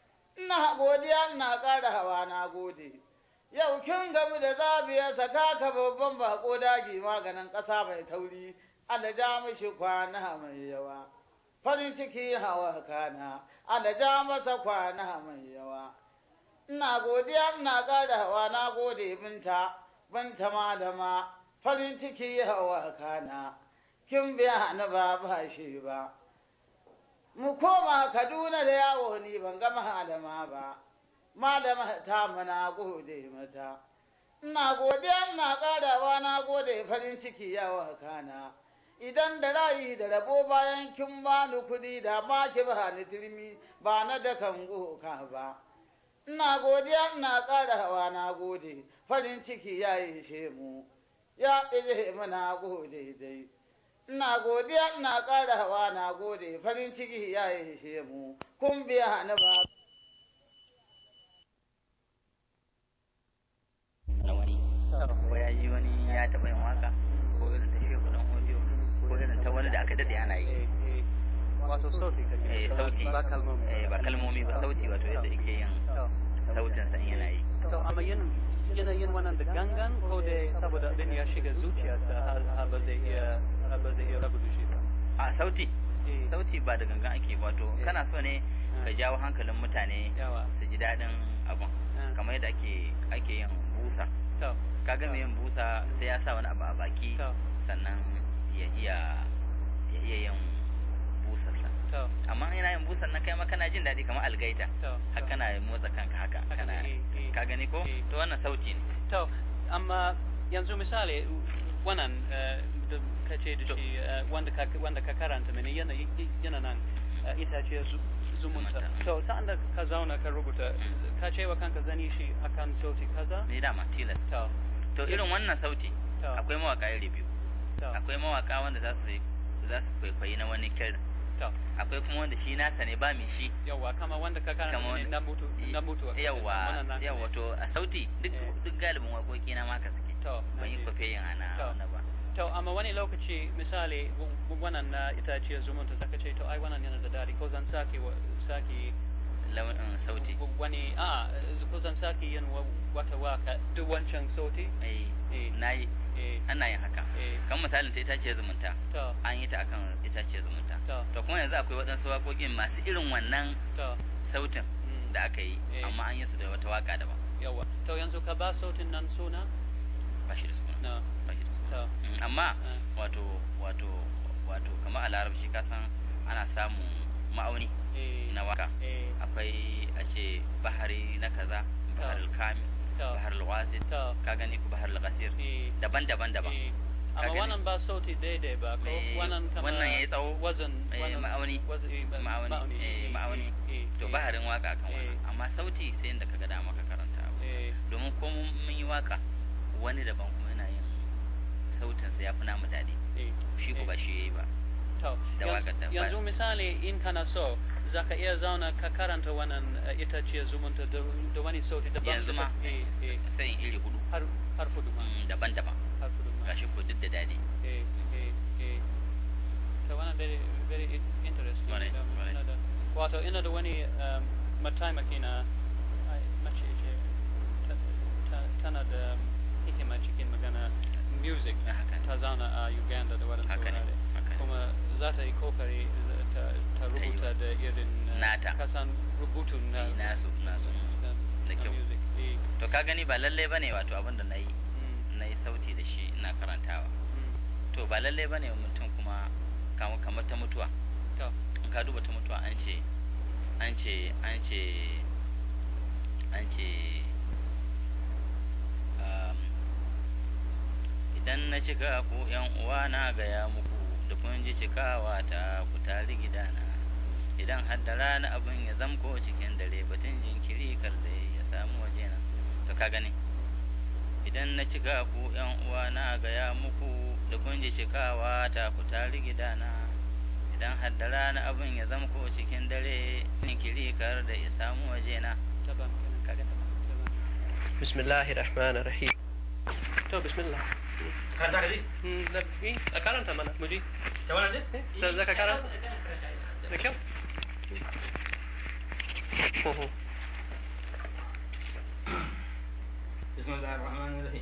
ina godiya ina ƙara hawa na gode yau kin gamu da zabiya saka ka babban bako dagi maganin ƙasa mai tauri alaja mishi kwana mai yawa farin ciki hawa kana alaja masa kwana mai yawa ina godiya ina ƙara hawa na gode binta ban ta malama farin ciki yawa kana kin biya ni ba ba shi ba mu koma kaduna da yawo ni ban ga malama ba malama ta mana gode mata ina godiya ina karawa na gode farin ciki yawa kana idan da rayi da rabo bayan kin bani kuɗi da ma ki ba ni turmi ba na da kan goka ba ina godiya ina karawa na gode farin ciki ya ishe mu ya ile mana gode dai ina godiya ina karawa na gode farin ciki ya ishe mu kun biya ni ba na wani ko ya ji wani ya taɓa yin waka ko irin ta shehu dan audio ko irin ta wani da aka daɗe ana yi wato sauti kake eh sauti ba kalmomi eh ba kalmomi ba sauti wato yadda yake yin sautin san yana yi to amma yin yana yin wannan da gangan ko da saboda abin ya shiga zuciyarsa har har ba zai iya har ba zai iya rabu da shi ba a sauti Eh, sauti ba da gangan ake ba, wato Eh. kana so ne ka jawo hankalin mutane yawa su ji daɗin abun Ah. kamar yadda ake ake yin busa to kaga mai yin busa sai ya sa wani abu a baki to sannan ya iya ya iya yin busarsa to amma ina yin busan nan kai ma kana jin daɗi kamar algaita to har to. kana motsa kanka haka Haka kana ne, eh, eh. ka gani ko Eh. to wannan sauti ne To, amma yanzu misali wannan eh, da ka ce da To. shi eh, wanda ka wanda ka karanta mini yana yana nan eh, itace zu- zumunta. Zumunta. To, sa'an da ka zauna ka rubuta ka ce wa kanka zani shi akan sauti kaza? ni dama tilas To, to irin wannan sauti to, akwai mawaka iri biyu to, akwai mawaka wanda za su za su kwaikwayi na wani kirin to. akwai kuma wanda shi nasa ne ba mai shi Yawwa, kama wanda ka karanta Kama mini wanda- na mutu na mutu. yawa Wannan naka yawa ne. to a sauti duk Eh. duk galibin waƙoƙi na maka suke To, na ban yi ji. kwafe ana To. wannan ba To, amma wani lokaci misali w- w- wannan na itace zumunta zaka ce to ai wannan yana da daɗi ko zan sake wa- sake launin sauti wani a kusan sake yin wa- wata waka duk wancan sauti eh eh na yi eh ana yin haka eh kan misalin ta itace zumunta to an yi ta akan itace zumunta to to kuma yanzu akwai waɗansu waƙoƙin masu irin wannan to sautin mm, da aka yi Eh. amma an yi su da wata waka daban yawa to yanzu ka ba sautin nan suna ba shi da suna no ba shi da suna to Mm, amma eh, wato wato wato kamar a larabci ka san ana samun ma'auni eh na waka eh akwai a ce bahari na kaza bahar al-kami to bahar al-wasit to ka gani ku bahar al-qasir eh daban-daban daban eh Ka amma gani? wannan ba sauti daidai ba ko Eh, wannan kama wannan yayi tsawo, wazan eh, wannan ma'auni, wazan- eh, ba- ma'auni, eh, eh, ma'auni. eh, eh, to eh, baharin waka akan Eh. wannan amma sauti sai inda kaga dama ka karanta abu eh domin ko mun mun yi waka wani daban kuma yana yin sautin sa yafi namu daɗi eh shi ko eh. ba shi yayi ba To, da yanzu- waƙar da ba- yanzu misali in kana so za ka iya zauna ka karanta wannan eh, itace zumunta da da wani sauti daban Yanzu ma. eh, eh, sai in iri hudu har har fudu ma mm, daban-daban har fudu ma gashi ko duk da daɗi eh eh eh to wannan very very i- interesting Kwarai, Da- kwarai. ina da- wato ina da wani um, mataimaki na ai, mace ce ta- ta- tana da hikima cikin magana music Ah, haka ne ta zauna a Uganda da waɗansu haka ne wurare haka ne kuma za ta yi kokari ta, ta rubuta da irin uh, Nata. kasan rubutun na Eh, nasu, nasu. na, Da na kyau. music eh, to ka gani ba lalle bane wato abin da na yi mm, na yi sauti da shi ina karantawa mm, to ba lalle bane mutum kuma kamar kamar ta mutuwa to in ka duba ta mutuwa an ce an ce an ce an ce um, idan na cika ku yan uwa na gaya muku da kun ji cikawa ta ku tari gidana idan har da rana abin ya zamko cikin dare batun jinkiri kar da ya samu wajena to ka gani idan na cika ku yan uwa na gaya muku da kun ji cikawa ta ku tari gidana idan har da rana abin ya zamko cikin dare jinkiri kar da ya samu wajena taban kenan. kaga ta Taban. بسم الله الرحمن الرحيم تو بسم الله Karanta ka ji? مم، لا، إيه، أكرمت أنا مجي Ta wannan ji? إيه، ذاك أكرم ذاك Bismillahir Rahmanir Rahim.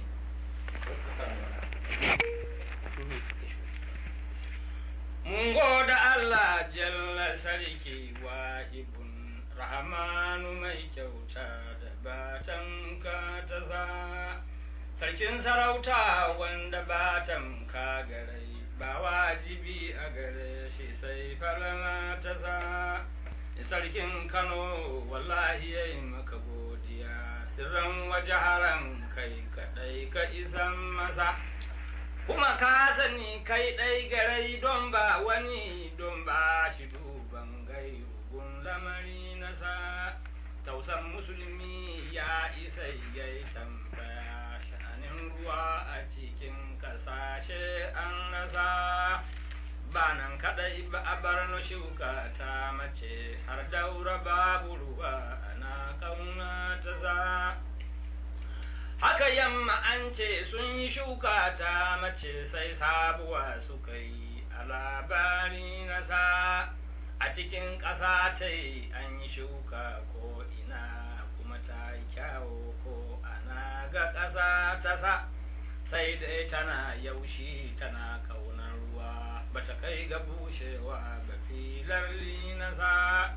Mun goda Allah jalla sarki wahibun rahmanu mai kyauta da batan ka ta za sarkin sarauta wanda ba tamka garai ba wajibi a gare shi sai falama ta sa sarkin kano wallahi ya yi maka godiya sirran wajaharan kai kaɗai ka isan masa kuma ka sani kai ɗai garai don ba wani don ba shi duban gairugun lamari nasa tausan musulmi ya isa ya yi tambaya sha'anin ruwa a cikin kasashe an rasa ba nan kaɗai ba a bar no shuka ta mace har daura babu ruwa ana kauna ta za haka yamma an ce sun yi shuka ta mace sai sabuwa suka yi a labari na sa a cikin ƙasa ta yi an yi shuka ko ina kuma ta yi kyawo ko ana ga ƙasa ta sa sai dai tana yaushi tana kaunar ruwa bata kai ga bushewa ba filar na sa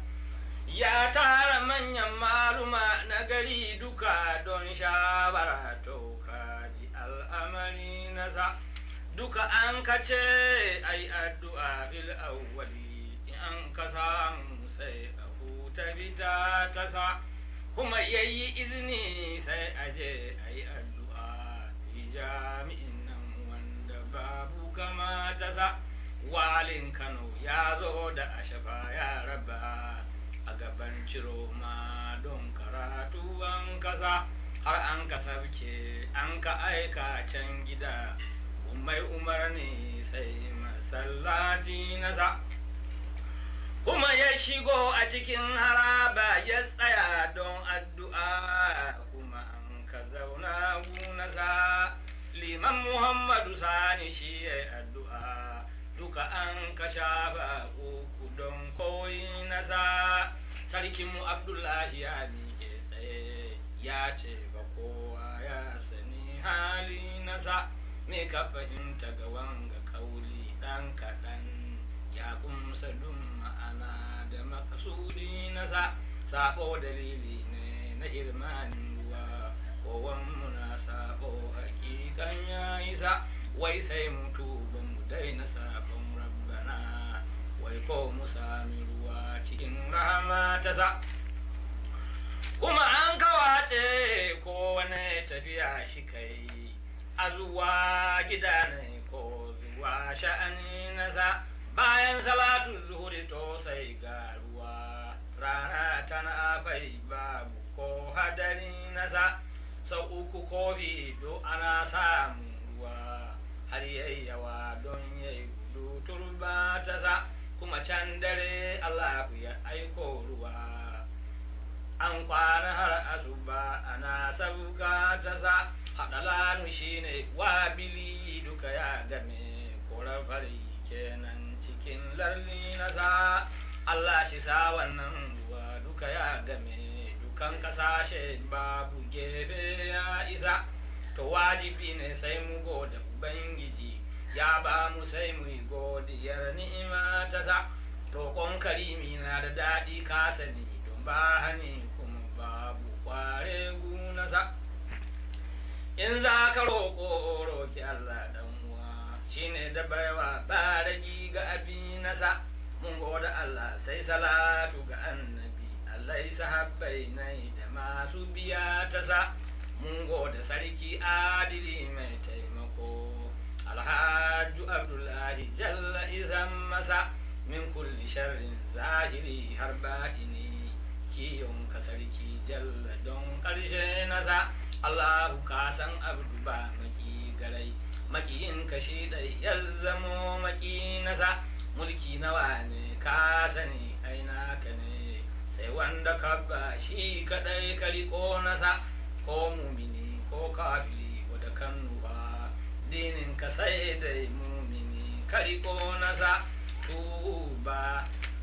ya tara manyan maluma na gari duka don shawara to kaji al'amari na sa duka an kace ai addu'a bil awwali in an ka samu sai a huta bita ta sa kuma yayi izini sai aje ai addu'a fi jami'in nan wanda babu kama ta sa walin Kano ya zo da ashafa ya raba a gaban ciro ma don karatu an kasa har an ka sabke an ka aika can gida mai umarni sai masallaci nasa kuma ya shigo a cikin haraba ya tsaya don addu'a kuma an ka zauna gunasa liman muhammadu sani shi ya addu'a duka an ka shafa uku don koyi nasa sarkinmu abdullahi ya miƙe tsaye ya ce ba kowa ya sani hali nasa me ka fahimta ga wanga kauli ɗan kaɗan ya kumsa dun ma'ana da makasudi nasa sabo dalili ne na irmanin ruwa kowan muna sabo hakikan ya isa wai sai mutu ba mu daina sabon rabbana wai ko mu sami ruwa cikin rahama ta sa kuma an kawace ko wani tafiya shi kai a zuwa gida ne ko zuwa sha'ani na sa bayan salatu zuhuri to sai ga ruwa rana tana bai babu ko hadari na sa sau uku kofi do ana samun ruwa har yayyawa don yayi gudu turba ta sa kuma can dare Allah ya aiko ruwa an kwana har asuba ana sauka ta sa haɗalanu shi ne wabili duka ya game korar fari kenan cikin larli na sa Allah shi sa wannan ruwa duka ya game dukan kasashe babu gefe ya isa to wajibi ne sai mu goda ubangiji ya ba mu sai mu yi godiyar ni'ima ta sa roƙon karimi na da daɗi ka sani don ba hani kuma babu kware guna sa in za ka roƙo roƙi Allah dan uwa shine da baiwa ba ragi ga abi nasa mun goda Allah sai salatu ga annabi Allah sahabbai nai da masu biya ta sa mun goda sarki adili mai taimako alhaju abdullahi jalla izan masa min kulli sharrin zahiri har ba'ini kiyon ka sarki jalla don ƙarshe nasa Allahu ka san abdu ba maki garai makiyin ka shi dai ya zamo maki nasa mulki nawa ne ka sani aina ka ne sai wanda ka ba shi kadai ka riko nasa ko mumini ko kafiri wadda kan nufa dinin ka sai dai mumini ka riko nasa tuba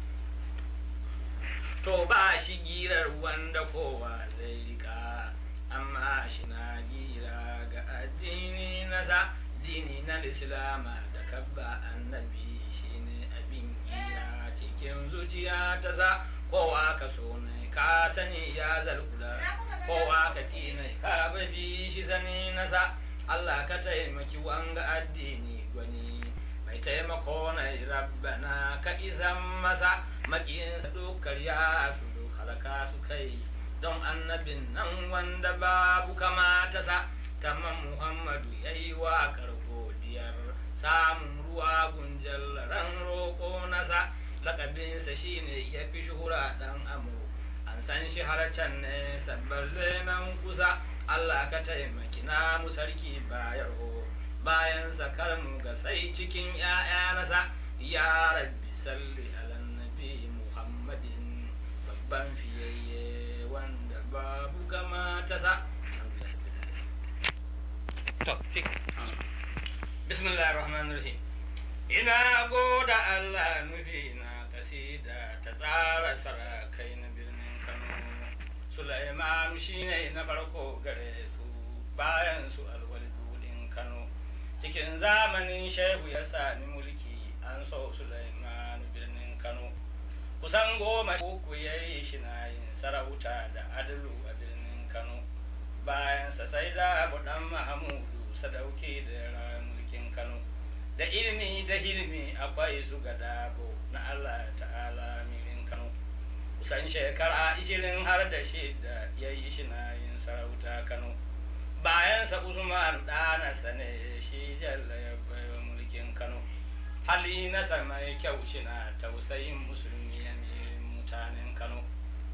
to ba shi girar wanda kowa zai rika amma shi na gira ga addini nasa dini na islama da kabba annabi shine abin gira cikin zuciya ta sa kowa ka so ne ka sani ya zalkula kowa ka ki ne ka babi shi sani nasa Allah ka taimaki wanga addini gwani mai taimako na rabbana ka izan masa makiyin dukar ya su duk halaka su kai don annabin nan wanda babu kamata sa kamar Muhammadu ya yi waƙar godiyar samun ruwa gunjal ran roƙo nasa lakabinsa shine ya fi shuhura ɗan amo an san shi har can ne sabballe nan kusa Allah ka taimaki na mu sarki bayar ho bayan sakar mu ga sai cikin ‘ya'ya nasa ya rabbi salli ala nabi Muhammadin babban fiyayye wanda babu kamata sa To, fik. bismillahir rahmanir rahim ina goda Allah nufi na kasida ta tsara sarakai na birnin Kano Sulaiman shine na farko gare su bayan su alwalidudin Kano cikin zamanin shehu ya sami mulki an so Sulaiman birnin Kano kusan goma uku ya yi shi na yin sarauta da adalu a birnin Kano bayansa sai da abu dan Mahamudu sadauki da ra mulkin Kano da ilimi da hilmi akwai su ga dabo na Allah ta'ala mirin Kano kusan shekara ishirin har da shida ya yi shi na yin sarauta Kano bayansa Usman ɗanasa ne shi jalla ya baiwa mulkin Kano hali nasa mai kyau shi na tausayin musulmi ya mutanen Kano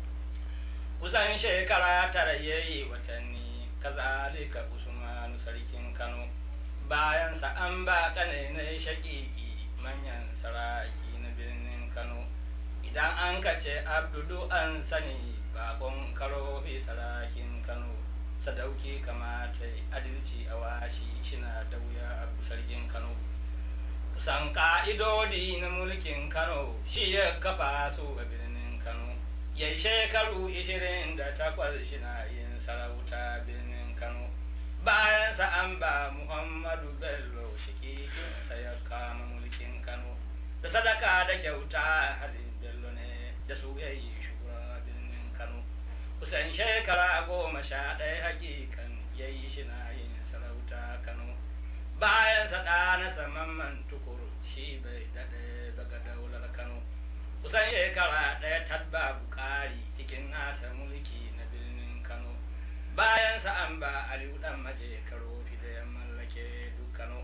kusan shekara tara ya yi watanni kazalika usmanu sarkin kano bayansa an ba ƙanainai shaƙiƙi manyan saraki na birnin kano idan an kace abdudu an sani bakon karofi sarakin kano sadauki kamata adalci a washi shina da wuya abu sarkin kano kusan ka'idodi na mulkin kano shi ya kafa su a birnin kano yai shekaru ishirin da takwas shina yin sarauta birnin kano bayansa an ba muhammadu bello shikikinsa ya kama mulkin kano da sadaka da kyauta halin bello ne da su yayi shugaba birnin kano kusan shekara goma sha ɗaya hakikan yayi shina yin sarauta kano bayansa ɗanasa mamman tukur shi bai daɗe daga daular kano kusan shekara ɗaya tabba bukari cikin nasa mulki na birnin kano bayansa an ba aliyu ɗan maje karo da ya mallake duk kano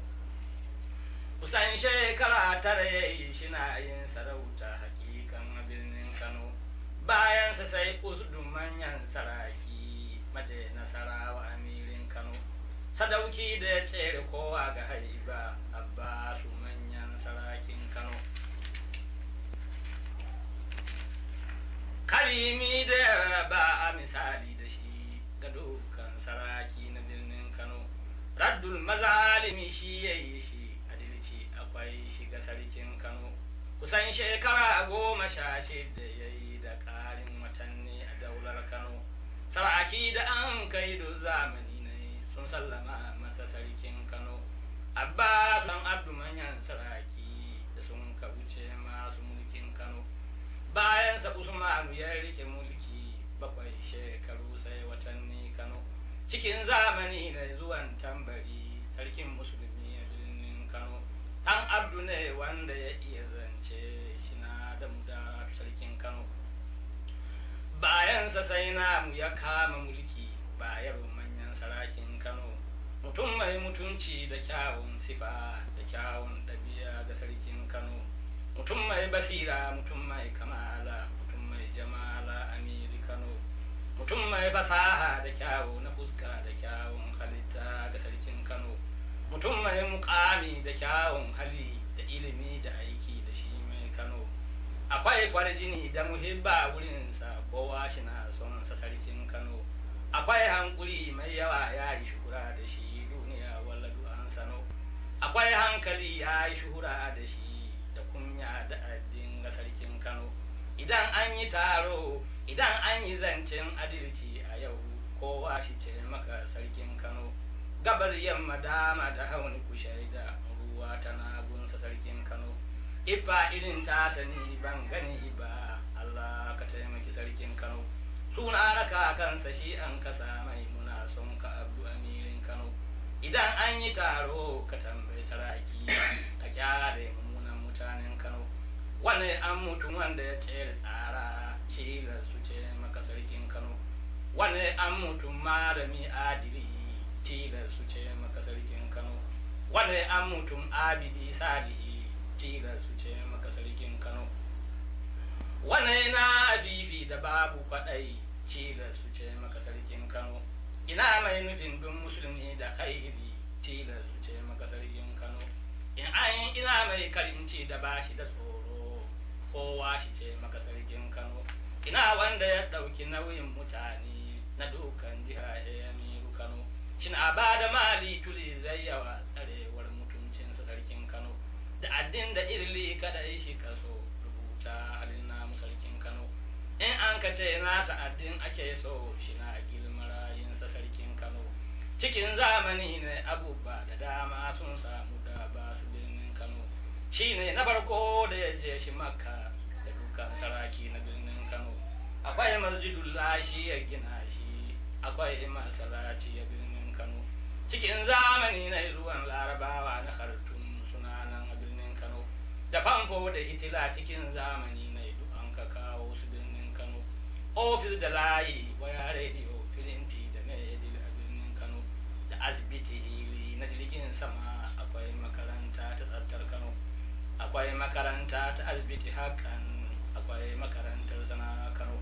kusan shekara tara ya yi shina yin sarauta hakikan a birnin kano bayansa sai usdu manyan saraki maje nasarawa amirin kano sadauki da ya tsere kowa ga haiba abbasu manyan sarakin kano karimi da ba a misali da shi ga dukkan saraki na birnin kano raddul mazalimi shi ya yi shi adalci akwai shi ga sarkin kano kusan shekara goma sha shida ya yi da ƙarin watanni a daular kano saraki da an kai da zamani ne sun sallama masa sarkin kano abba dan abdu manyan saraki da sun ka wuce masu mulkin kano bayan sa usmanu ya rike mulki bakwai shekaru sai watanni kano cikin zamani na zuwan tambari sarkin musulmi a birnin kano dan abdu ne wanda ya iya zance shi na da muda sarkin kano bayansa sai namu ya kama mulki bayar manyan sarakin kano mutum mai mutunci da kyawun sifa da kyawun ɗabi'a ga sarkin kano mutum mai basira mutum mai kamala mutum mai jamala amiri kano mutum mai fasaha da kyawu na fuska da kyawun halitta ga sarkin kano mutum mai mukami da kyawun hali da ilimi da aiki da shi mai kano akwai kwarjini da muhibba wurinsa kowa shi na son sa sarkin kano akwai hankuri mai yawa ya yi shuhura da shi duniya walladu an sano akwai hankali ya yi shuhura da shi da kunya da addin ga sarkin kano idan an yi taro idan an yi zancen adalci a yau kowa shi ce maka sarkin kano gabar yamma dama da hauni ku shaida ruwa tana gunsa sarkin kano ifa irin ta sani ban gani ba Allah ka taimaki sarkin Kano suna raka kansa shi an kasa mai muna son ka abu amirin Kano idan an yi taro ka tambayi saraki ka kyale mummunan mutanen Kano wani an mutum wanda ya tsere tsara cilar su ce maka sarkin Kano wani an mutum malami adili tilar su ce maka sarkin Kano wani an mutum abidi salihi tilar su ce maka sarkin Kano wani na abibi da babu kwaɗai tilar su ce maka sarkin Kano ina mai nufin bin musulmi da khairi tilar su ce maka sarkin Kano in an ina mai karinci da bashi da tsoro kowa shi ce maka sarkin Kano ina wanda ya ɗauki nauyin mutane na dukan jiha ya miru Kano shin a ba da mali tuli zai yawa tsarewar mutuncin sarkin Kano da addin da irli kada shi kaso rubuta halin namu sarkin Kano in an ka ce nasa addin ake so shi na gilmarayin sa sarkin Kano cikin zamani ne abubuwa da dama sun samu da ba su birnin Kano shi ne na farko da ya je shi makka da dukan saraki na birnin Kano akwai masjidul lashi ya gina shi akwai masalaci ya birnin Kano cikin zamani na ruwan larabawa na hartun suna nan a birnin Kano da famfo da hitila cikin zamani na duk an ka kawo su birnin Kano ofis da layi waya rediyo filinti da medil a birnin Kano da asibiti hili na jirgin sama akwai makaranta ta tsaftar Kano akwai makaranta ta asibiti hakan akwai makarantar sana Kano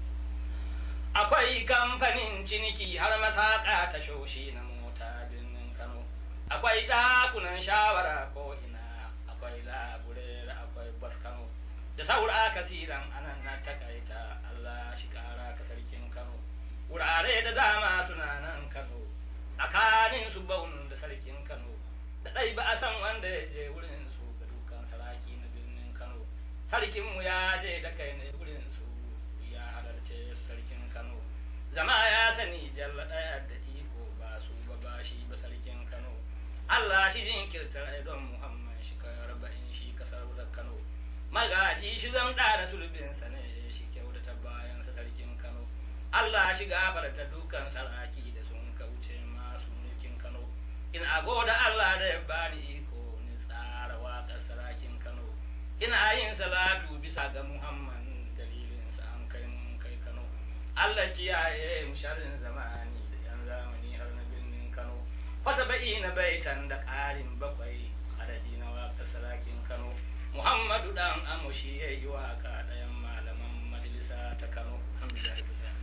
akwai kamfanin ciniki har masaka ta shoshi na mota birnin Kano akwai ɗakunan shawara ko ina akwai labure akwai bas Kano da saura kasiran anan na takaita Allah shi kara ka sarkin Kano wurare da dama suna nan Kano tsakanin su baun da sarkin Kano da ɗai ba a san wanda ya je wurin su ga dukan saraki na birnin Kano sarkin mu ya je da kai ne wurin su ya halarce su sarkin Kano zama ya sani jalla ɗaya da iko ba su ba ba shi ba sarkin Kano Allah shi jinkirtar don Muhammad shi ka arba'in shi kasar da Kano magaji shi zan ɗara tulbinsa ne shi kyautata bayan sa sarkin Kano Allah shi gafarta dukan saraki da sun kauce masu mulkin Kano in agoda Allah da ya bani iko ni tsara waƙar sarakin Kano ina yin salatu bisa ga Muhammad dalilin sa an kai mun kai Kano Allah kiyaye mu sharrin zamani da yan zamani har na birnin Kano fasa ba'i na baitan da ƙarin bakwai adadi na waƙar sarakin Kano Muhammadu dan amushi ya yi waƙa ɗayan malaman majalisa ta Kano alhamdulillah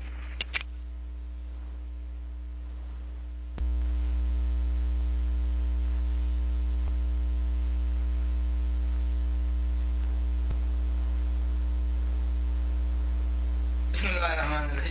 Bismillahirrahmanirrahim.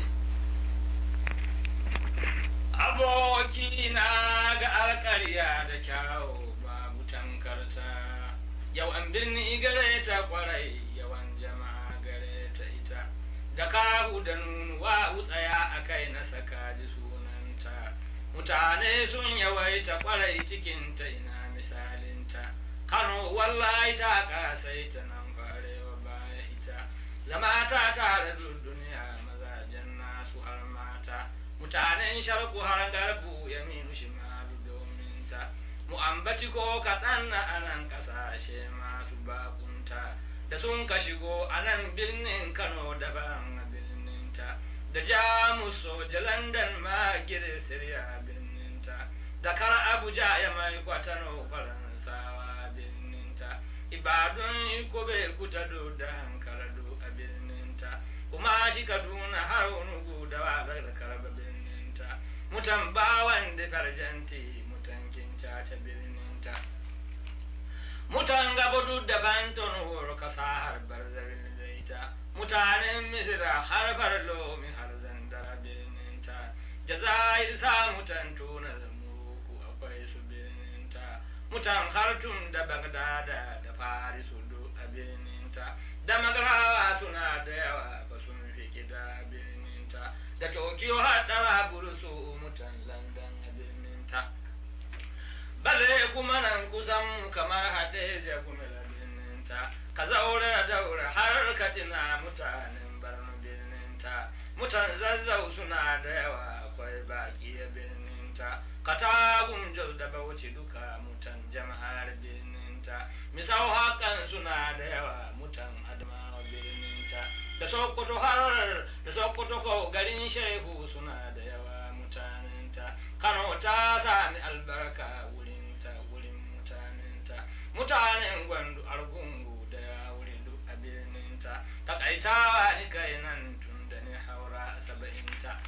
Abokina ga alƙarya da kyawu babu tankarta, yau an birni gare ta kwarai yawan jama'a gare ta ita, da kawu da nunuwa wutsaya a kai na saka ji sunanta, mutane sun yawaita kwarai cikinta ina misalinta, Kano wallahi ta ƙasaita nan farewa baya ita. zama ta tare da duniya mazajen nasu har mata mutanen sharku har garbu ya minu shimalu domin ta mu ambaci ko kaɗan na anan ƙasashe masu bakunta da sun ka shigo a nan birnin kano daban a birnin ta da jamus soja london ma siriya birnin ta da kar abuja ya mai kwatano faransawa birnin ta ibadun ikobe kutado da hankalado a birninta kuma shi kaduna har unugu da wagar da karba birninta mutan bawan da karjanti mutan kincaca birninta mutan gabudu da banton horo kasa har barzarin zaita mutanen misira har farlo min har zandara birninta jazair sa mutan tuna muku akwai su birninta mutan hartun da bagdada da farisu do a birninta da magarawa suna da yawa ba sun fi gida birninta da tokyo haɗara burusu mutan london a birninta bale kuma nan kusan kamar haɗe da kuma birninta ka zaure daura har ka tina mutanen mutan zazzau suna da yawa akwai baki a birninta katagun jau da bauchi duka mutan jama'ar birninta misau hakan suna da yawa mutan adamawa birninta da sokoto har da sokoto ko garin shehu suna da yawa mutanenta kano ta sami albarka wurinta wurin mutanenta mutanen gwandu argungu da ya wuri duk a birninta takaitawa ni kai nan tun da ni haura saba'inta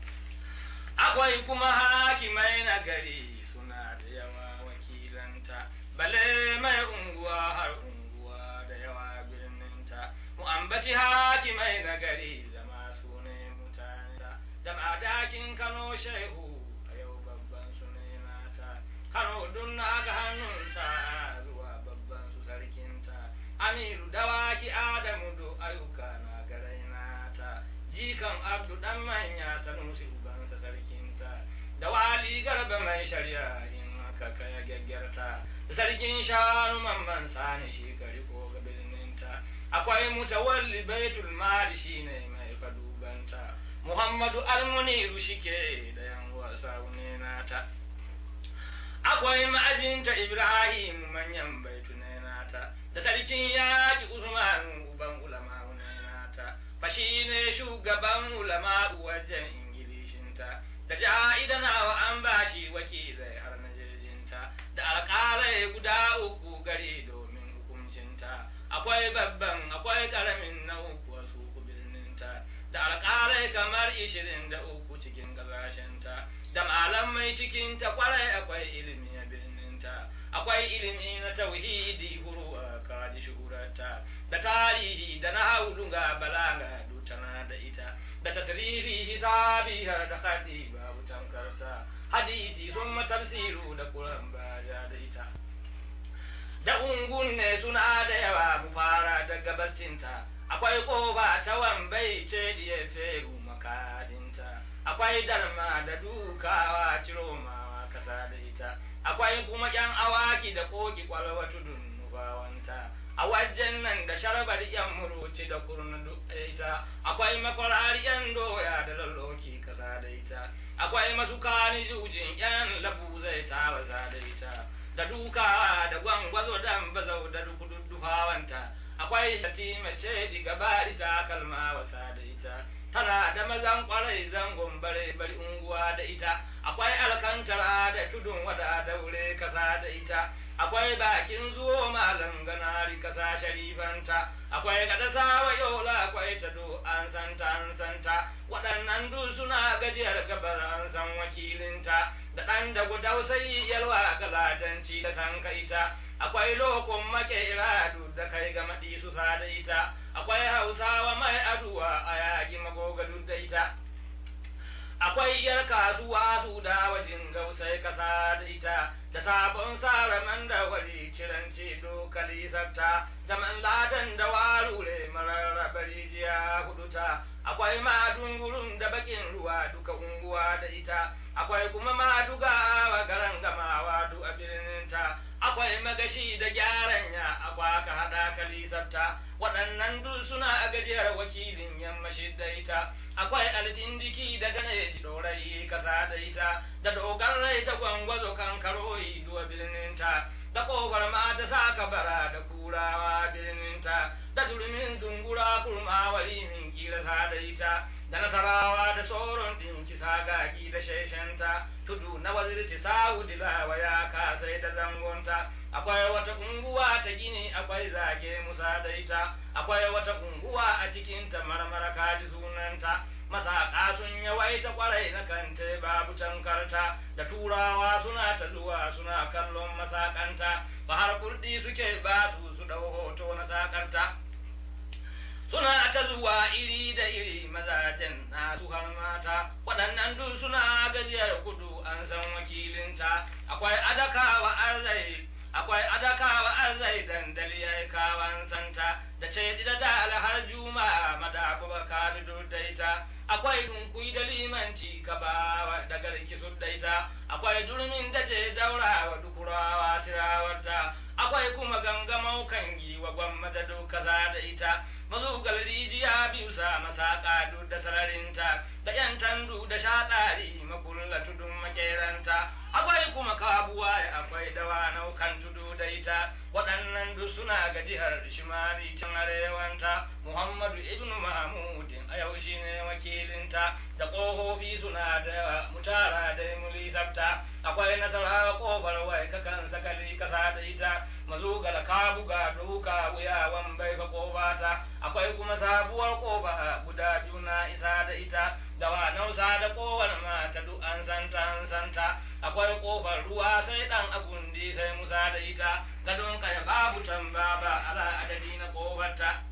akwai kuma hakimai na gari suna da yawa wakilanta bale mai unguwa har unguwa da yawa birninta mu ambaci hakimai na gari zama su ne mutane da madakin kano shehu a yau babban su ne nata kano dun na ga hannunsa zuwa babban su sarkinta amiru dawaki adamu do ayyuka na garai nata jikan abdu dan manya sanusi ubansa sarkinta da wali garba mai shari'a in aka kai gaggarta da sarkin shanu mamman sani shi ka riko ga birninta akwai mutawalli baitul mali shine mai kadubanta muhammadu almuniru shike da yan wasa ne nata akwai ma'ajinta ibrahim manyan baitu ne nata da sarkin yaƙi usman uban ulama ne nata fashi ne shugaban ulama wajen ingilishinta da ja'idanawa an bashi wakilai har na jirginta da alƙalai guda uku gari domin hukuncinta akwai babban akwai ƙaramin na uku wasu birninta da alƙalai kamar ishirin da uku cikin gabashinta da malamai cikinta kwarai akwai ilimi a birninta akwai ilimi na tauhidi huruwa kaji shuhurarta da tarihi da na haudunga balaga dutana da ita da tasrifi hisabi har da haɗi babu tankarta hadisi sun tafsiru da kuran baja da ita da ungun ne suna da yawa mu fara da gabacinta akwai koba ta wambai ce diye feru makadinta akwai darma da dukawa ciromawa kasa da ita akwai kuma yan awaki da koki kwalwa tudun nubawanta a wajen nan da sharbar yan muruci da kurnu ita akwai makwarar yan doya da lalloki kasa da ita akwai masukani jujin yan labu zai ta waza da ita da duka da gwangwazo dan bazau da dukududduhawanta akwai shati mace diga bari ta kalma wasa da ita tana da mazan kwarai zangon bare bari unguwa da ita akwai alkantara da tudun wada daure kasa da ita akwai bakin zuwo malam ganari kasa sharifanta akwai gada sawa yola akwai tado an santa an santa waɗannan duk suna gajiyar gabar an san wakilinta da ɗan da gudau sai yalwa galadanci da san ita akwai lokon makera duk da kai ga maɗi su da ita akwai hausawa mai aduwa a yaƙi magoga duk da ita akwai yar kasuwa su da wajen gausai kasa da ita da sabon sara man da wari ciranci dokali sabta da man ladan da warure mararraba rijiya huduta akwai madungurun da bakin ruwa duka unguwa da ita akwai kuma maduga wa garan gamawa du a birninta akwai magashi da gyaran ya akwa ka hada kalisabta waɗannan duk suna a gajiyar wakilin yammashi da ita akwai aldindiki da gane dorai kasa da ita da dogon rai da gwangwazo kan karoyi duwa birninta da kofar mata saka bara da kurawa birninta da durmin dungura kurma wari min kila da ita da nasarawa da tsoron ɗin kisa gaki da sheshenta tudu na wazirci sa'udi lawa ya kasai da zangonta akwai wata unguwa ta gini akwai zage musa da ita akwai wata unguwa a cikin ta marmara kaji sunanta masaka sun yawaita kwarai na kante babu tankarta da turawa suna ta zuwa suna kallon masakanta ba har kurdi suke ba su su dau hoto na sakarta suna ta zuwa iri da iri mazajen nasu har mata waɗannan duk suna gajiyar kudu an san wakilinta akwai adakawa arzai akwai adakawa arzai dandali ya kawan santa da ce da dala har juma'a madaku baka daita akwai dunkui da limanci ka bawa da garki su daita akwai durmin da je daura wa dukurawa sirawarta akwai kuma gangamau kan giwa gwamma da duka da ita mazugal rijiya biyu sa masaka duk da sararinta da yan tandu da shatsari makulla tudun makeranta akwai kuma kabuwa akwai dawa naukan tudu da ita waɗannan duk suna ga jihar shimali can arewanta muhammadu ibnu mahmudin a yau shi ne wakilinta da ƙofofi suna da yawa mutara da muli sabta akwai nasara ƙofar wai kakan sakali kasa da ita mazugar ka buga duka wuyawan bai fa ƙofata akwai kuma sabuwar ƙofa guda biyu na isa da ita da wa nausa da ƙofar mata duk an santa an santa akwai ƙofar ruwa sai ɗan agundi sai musa da ita gadon kaya babu tamba ba ala adadi na ƙofarta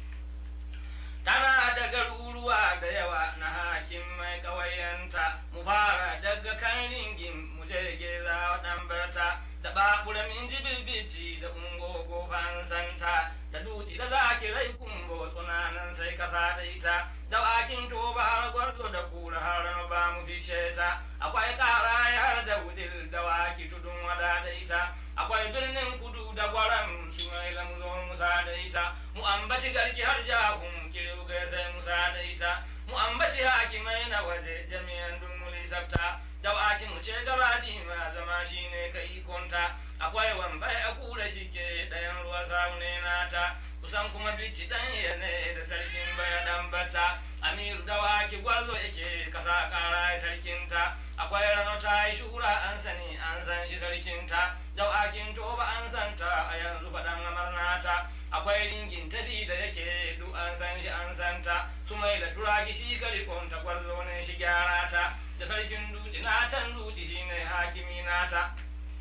tana da garuruwa da yawa na hakin mai ƙawayenta mu fara daga kan ringin mu je geza ɗan barta da babura min ji bilbiti da ungogo fansanta da duti da zaki rai kumbo tsunanan sai kasa da ita da wakin toba har gwarzo da kura har ba mu fishe ta akwai kara har da wudil da waki tudun wada da ita akwai birnin kudu da gwaram su mai lamzo musa da ita mu ambaci garki har jahun kirga sai musa da ita mu ambaci hakimai na waje jami'an dumuli sabta da waki mu ce gaba ma zama shine ka ikonta akwai wambai a kura shi ke ɗayan ruwa saune nata kusan kuma bici dan ne da sarkin baya dan bata amiru da waki gwarzo yake kasa kara sarkinta akwai rano ta yi shura an sani an san shi sarkinta da wakin toba an santa a yanzu faɗan amarnata akwai ringin tafi da yake duk an san shi an santa su mai da turaki shi kalikonta gwarzo ne shi gyara ta da sarkin duci na can duci shine hakimi nata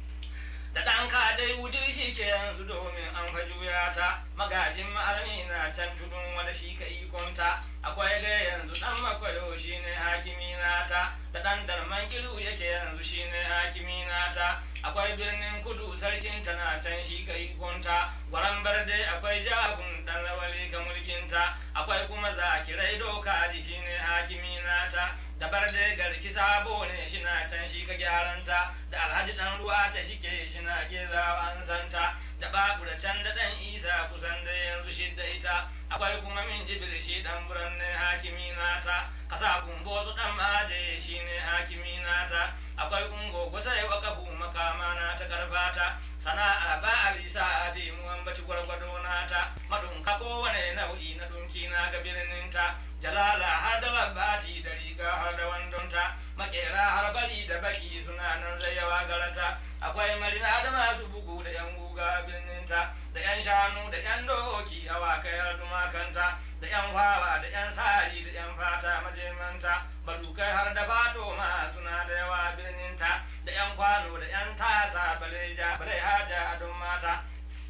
da ɗan dai wujir shi ke yanzu domin an fa juya ta magajin ma'armi na can tudun wanda shi ka ikonta akwai ga yanzu ɗan makwayo shi ne hakimi nata da ɗan darman kilu yake yanzu shi ne hakimi nata akwai birnin kudu sarkin ta na can shi ka ikonta gwaran barde akwai jagun ɗan rawali ka mulkinta akwai kuma zakirai doka ji shi ne hakimi nata da barde garki sabo ne shi na can shi ka gyaranta da alhaji ɗan ruwa ta shi ke shi na gezawa an santa da babu da can da ɗan isa kusan da yanzu shidda ita akwai kuma min jibil shi ɗan buran ne hakimi nata kasa kumbo su ɗan maje shi ne hakimi nata akwai ungo kusa yi wakafu makama na ta karfata sana'a ba a bisa a bi mu ambaci gwargwado nata madunka kowane nau'i na dunki na ga birninta jalala har da labbati da riga har da wandonta makera har bari da baki suna nan zai yawa garata akwai marina da masu bugu da yan guga birninta da yan shanu da yan doki awakai har tumakanta da yan fawa da yan sari da yan fata majemanta badukai har da fato ma suna da yawa birninta da yan kwano da yan tasa baleja balai haja a don mata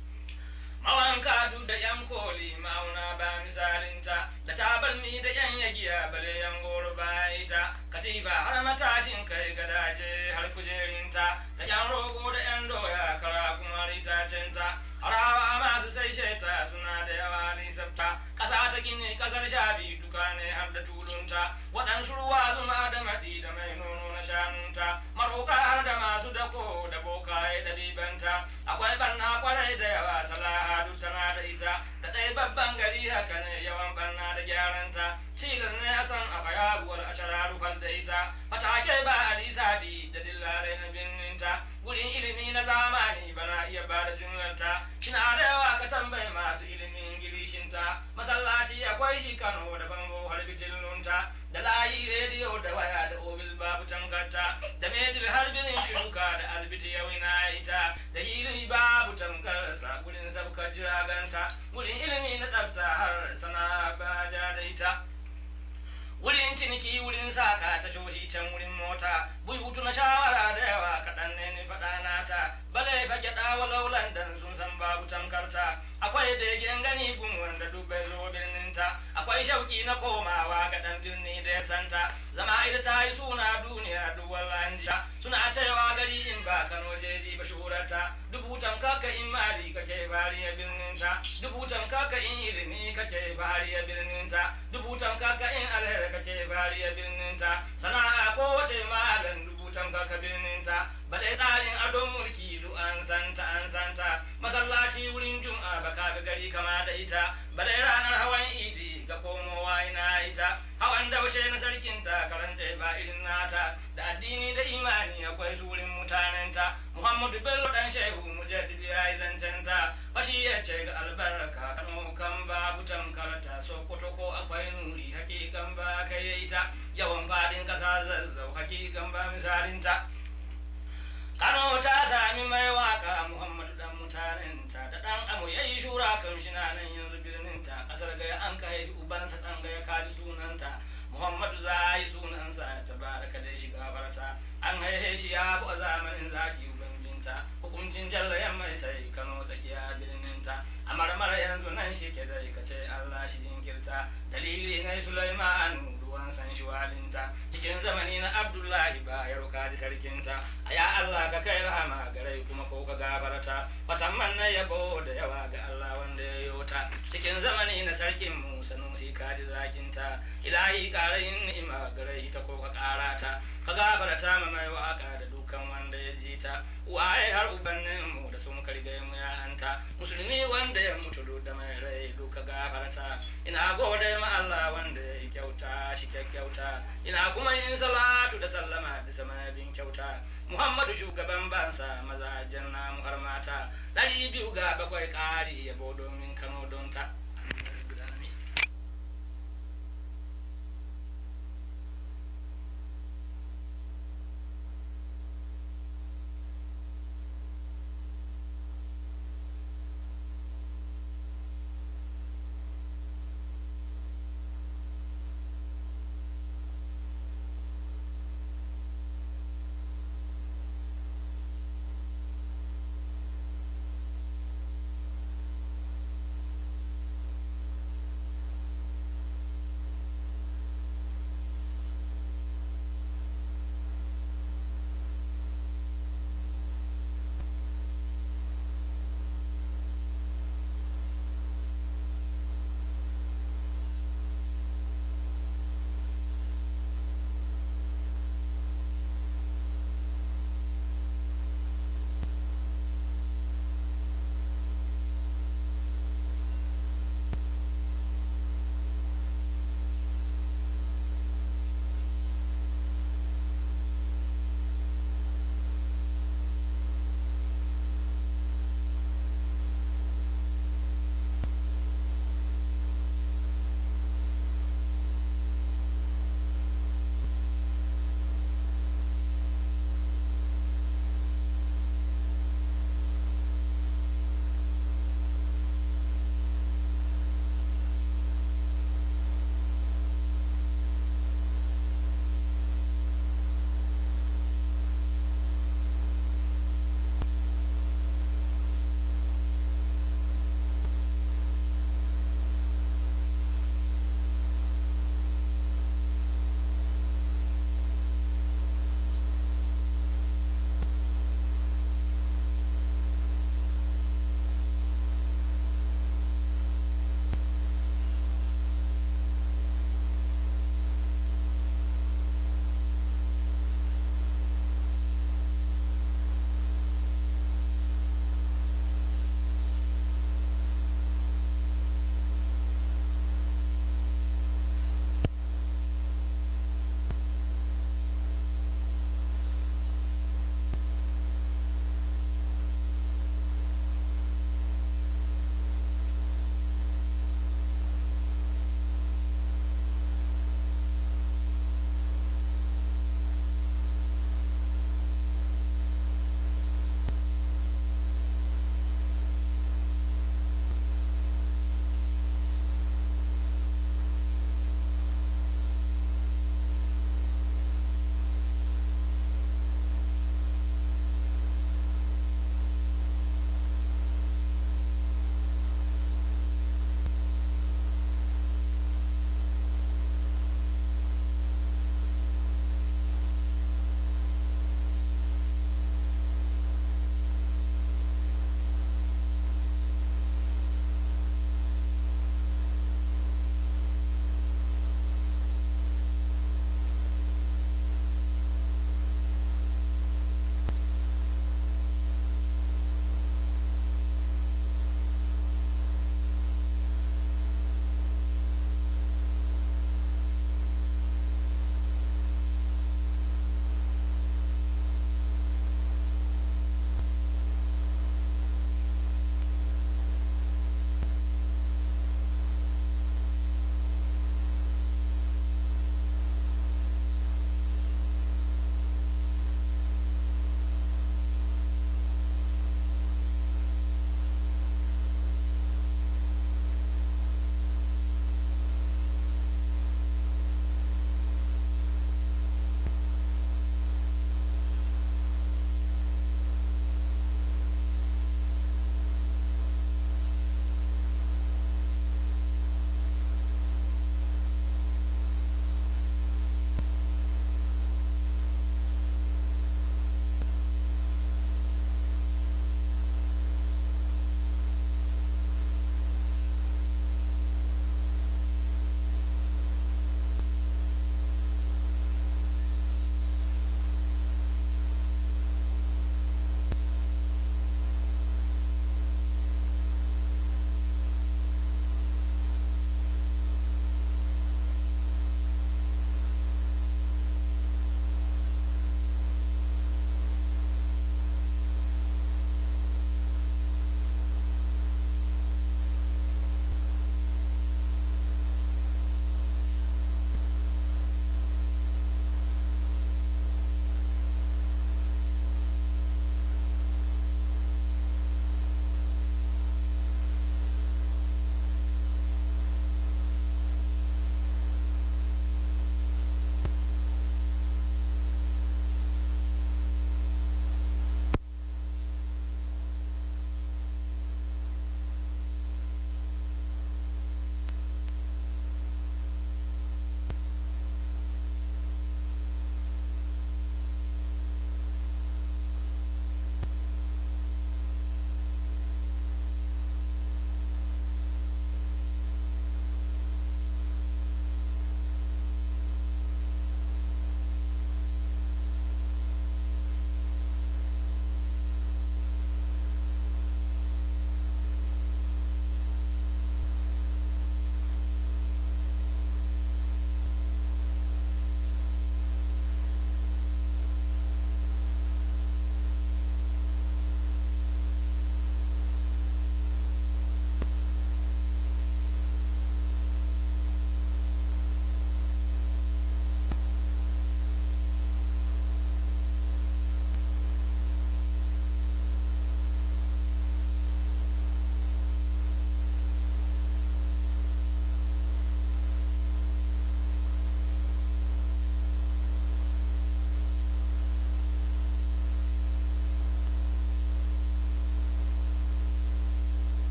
mawanka duk da yan koli ma'auna ba misalinta da tabarmi da yan yagiya bale yan goro ba ita katiba har matashin kai gadaje har kujerinta da yan rogo da yan doya kara kuma ritacinta harawa masu sai sheta suna da yawa nisabta ƙasa ta gini ƙasar shabi duka ne har da tulunta waɗansu ruwa zuma da maɗi da mai nono na shanunta maroka har da masu dako da bokaye da ribanta akwai banna kwarai da yawa salaha duk tana da ita da ɗaya babban gari haka ne yawan banna da gyaranta cilas ne a san a fayaruwar a shararufar da ita fatake ba a lisadi da dillare na birninta gurin ilimi na zamani bana iya ba da jumlarta shina da yawa ka tambayi masu ilimin gilishinta masallaci akwai shi kano da bango har bijillunta da layi rediyo da waya da obil babu tankarta da medil har birin shuka da albiti yau na ita da ilimi babu tankarsa gurin sabkar jiraganta gurin ilimi na tsafta har sana baja da ita wurin ciniki wurin saka ta shoshi can wurin mota bui hutu na shawara da yawa kaɗan ne ni faɗa nata bale fa gyaɗa walau landan sun san babu tamkarta akwai da yake gani gun wanda duk bai zo birninta akwai shauki na komawa ga ɗan birni da ya santa zama ita ta yi suna duniya duk wallahi suna cewa gari in ba kano jeji ba shurarta dubutan kaka in mali kake bariya birninta dubutan kaka in ilimi kake bariya birninta dubutan kaka in alheri kake bariya birninta sana'a ko wace malam dubutan tamkar ka birninta balai tsarin adon mulki du an santa an santa masallaci wurin jum'a baka ga gari kama da ita balai ranar hawan idi ga komowa ina ita hawan daushe na sarkinta karanta ba irin nata da addini da imani akwai turin mutanenta muhammadu bello dan shehu mujaddid ya yi zancenta fashi ya ce ga albarka kano kan babu tamkarta sokoto ko akwai nuri hakikan ba kai ita yawan fadin kasa zazzau hakikan ba misalinta Kano ta sami mai waka Muhammadu dan mutanenta da dan amu yayi shura kan shi na nan yanzu birninta kasar gaya an kai ubansa dan gaya kaji sunanta Muhammadu za yi sunansa tabaraka dai shiga farta an haihe shi ya bu a zamanin zaki ubangijinta hukuncin jalla mai sai Kano tsakiya birninta a marmara yanzu nan shi ke dai kace Allah shi jinkirta dalili ne Sulaiman ruwan san shi walinta cikin zamani na Abdullahi ba ya ruka da sarkinta a ya Allah ka kai rahama garai kuma ko ka gafarta fatamman na yabo da yawa ga Allah wanda ya yota cikin zamani na sarkin mu sanusi ka ji zakinta ilahi karayin ni'ima garai ta ko ka karata ka gafarta ma mai waka da dukkan wanda ya ji ta waye har ubannin mu da sun karge mu ya anta musulmi wanda ya mutu da mai rai duka gafarta ina gode ma Allah wanda ya yi kyauta shi kyauta ina kuma yin salatu da sallama da sama bin kyauta Muhammadu shugaban bansa mazajen namu har mata ɗari biyu ga bakwai ƙari yabo domin Kano don ta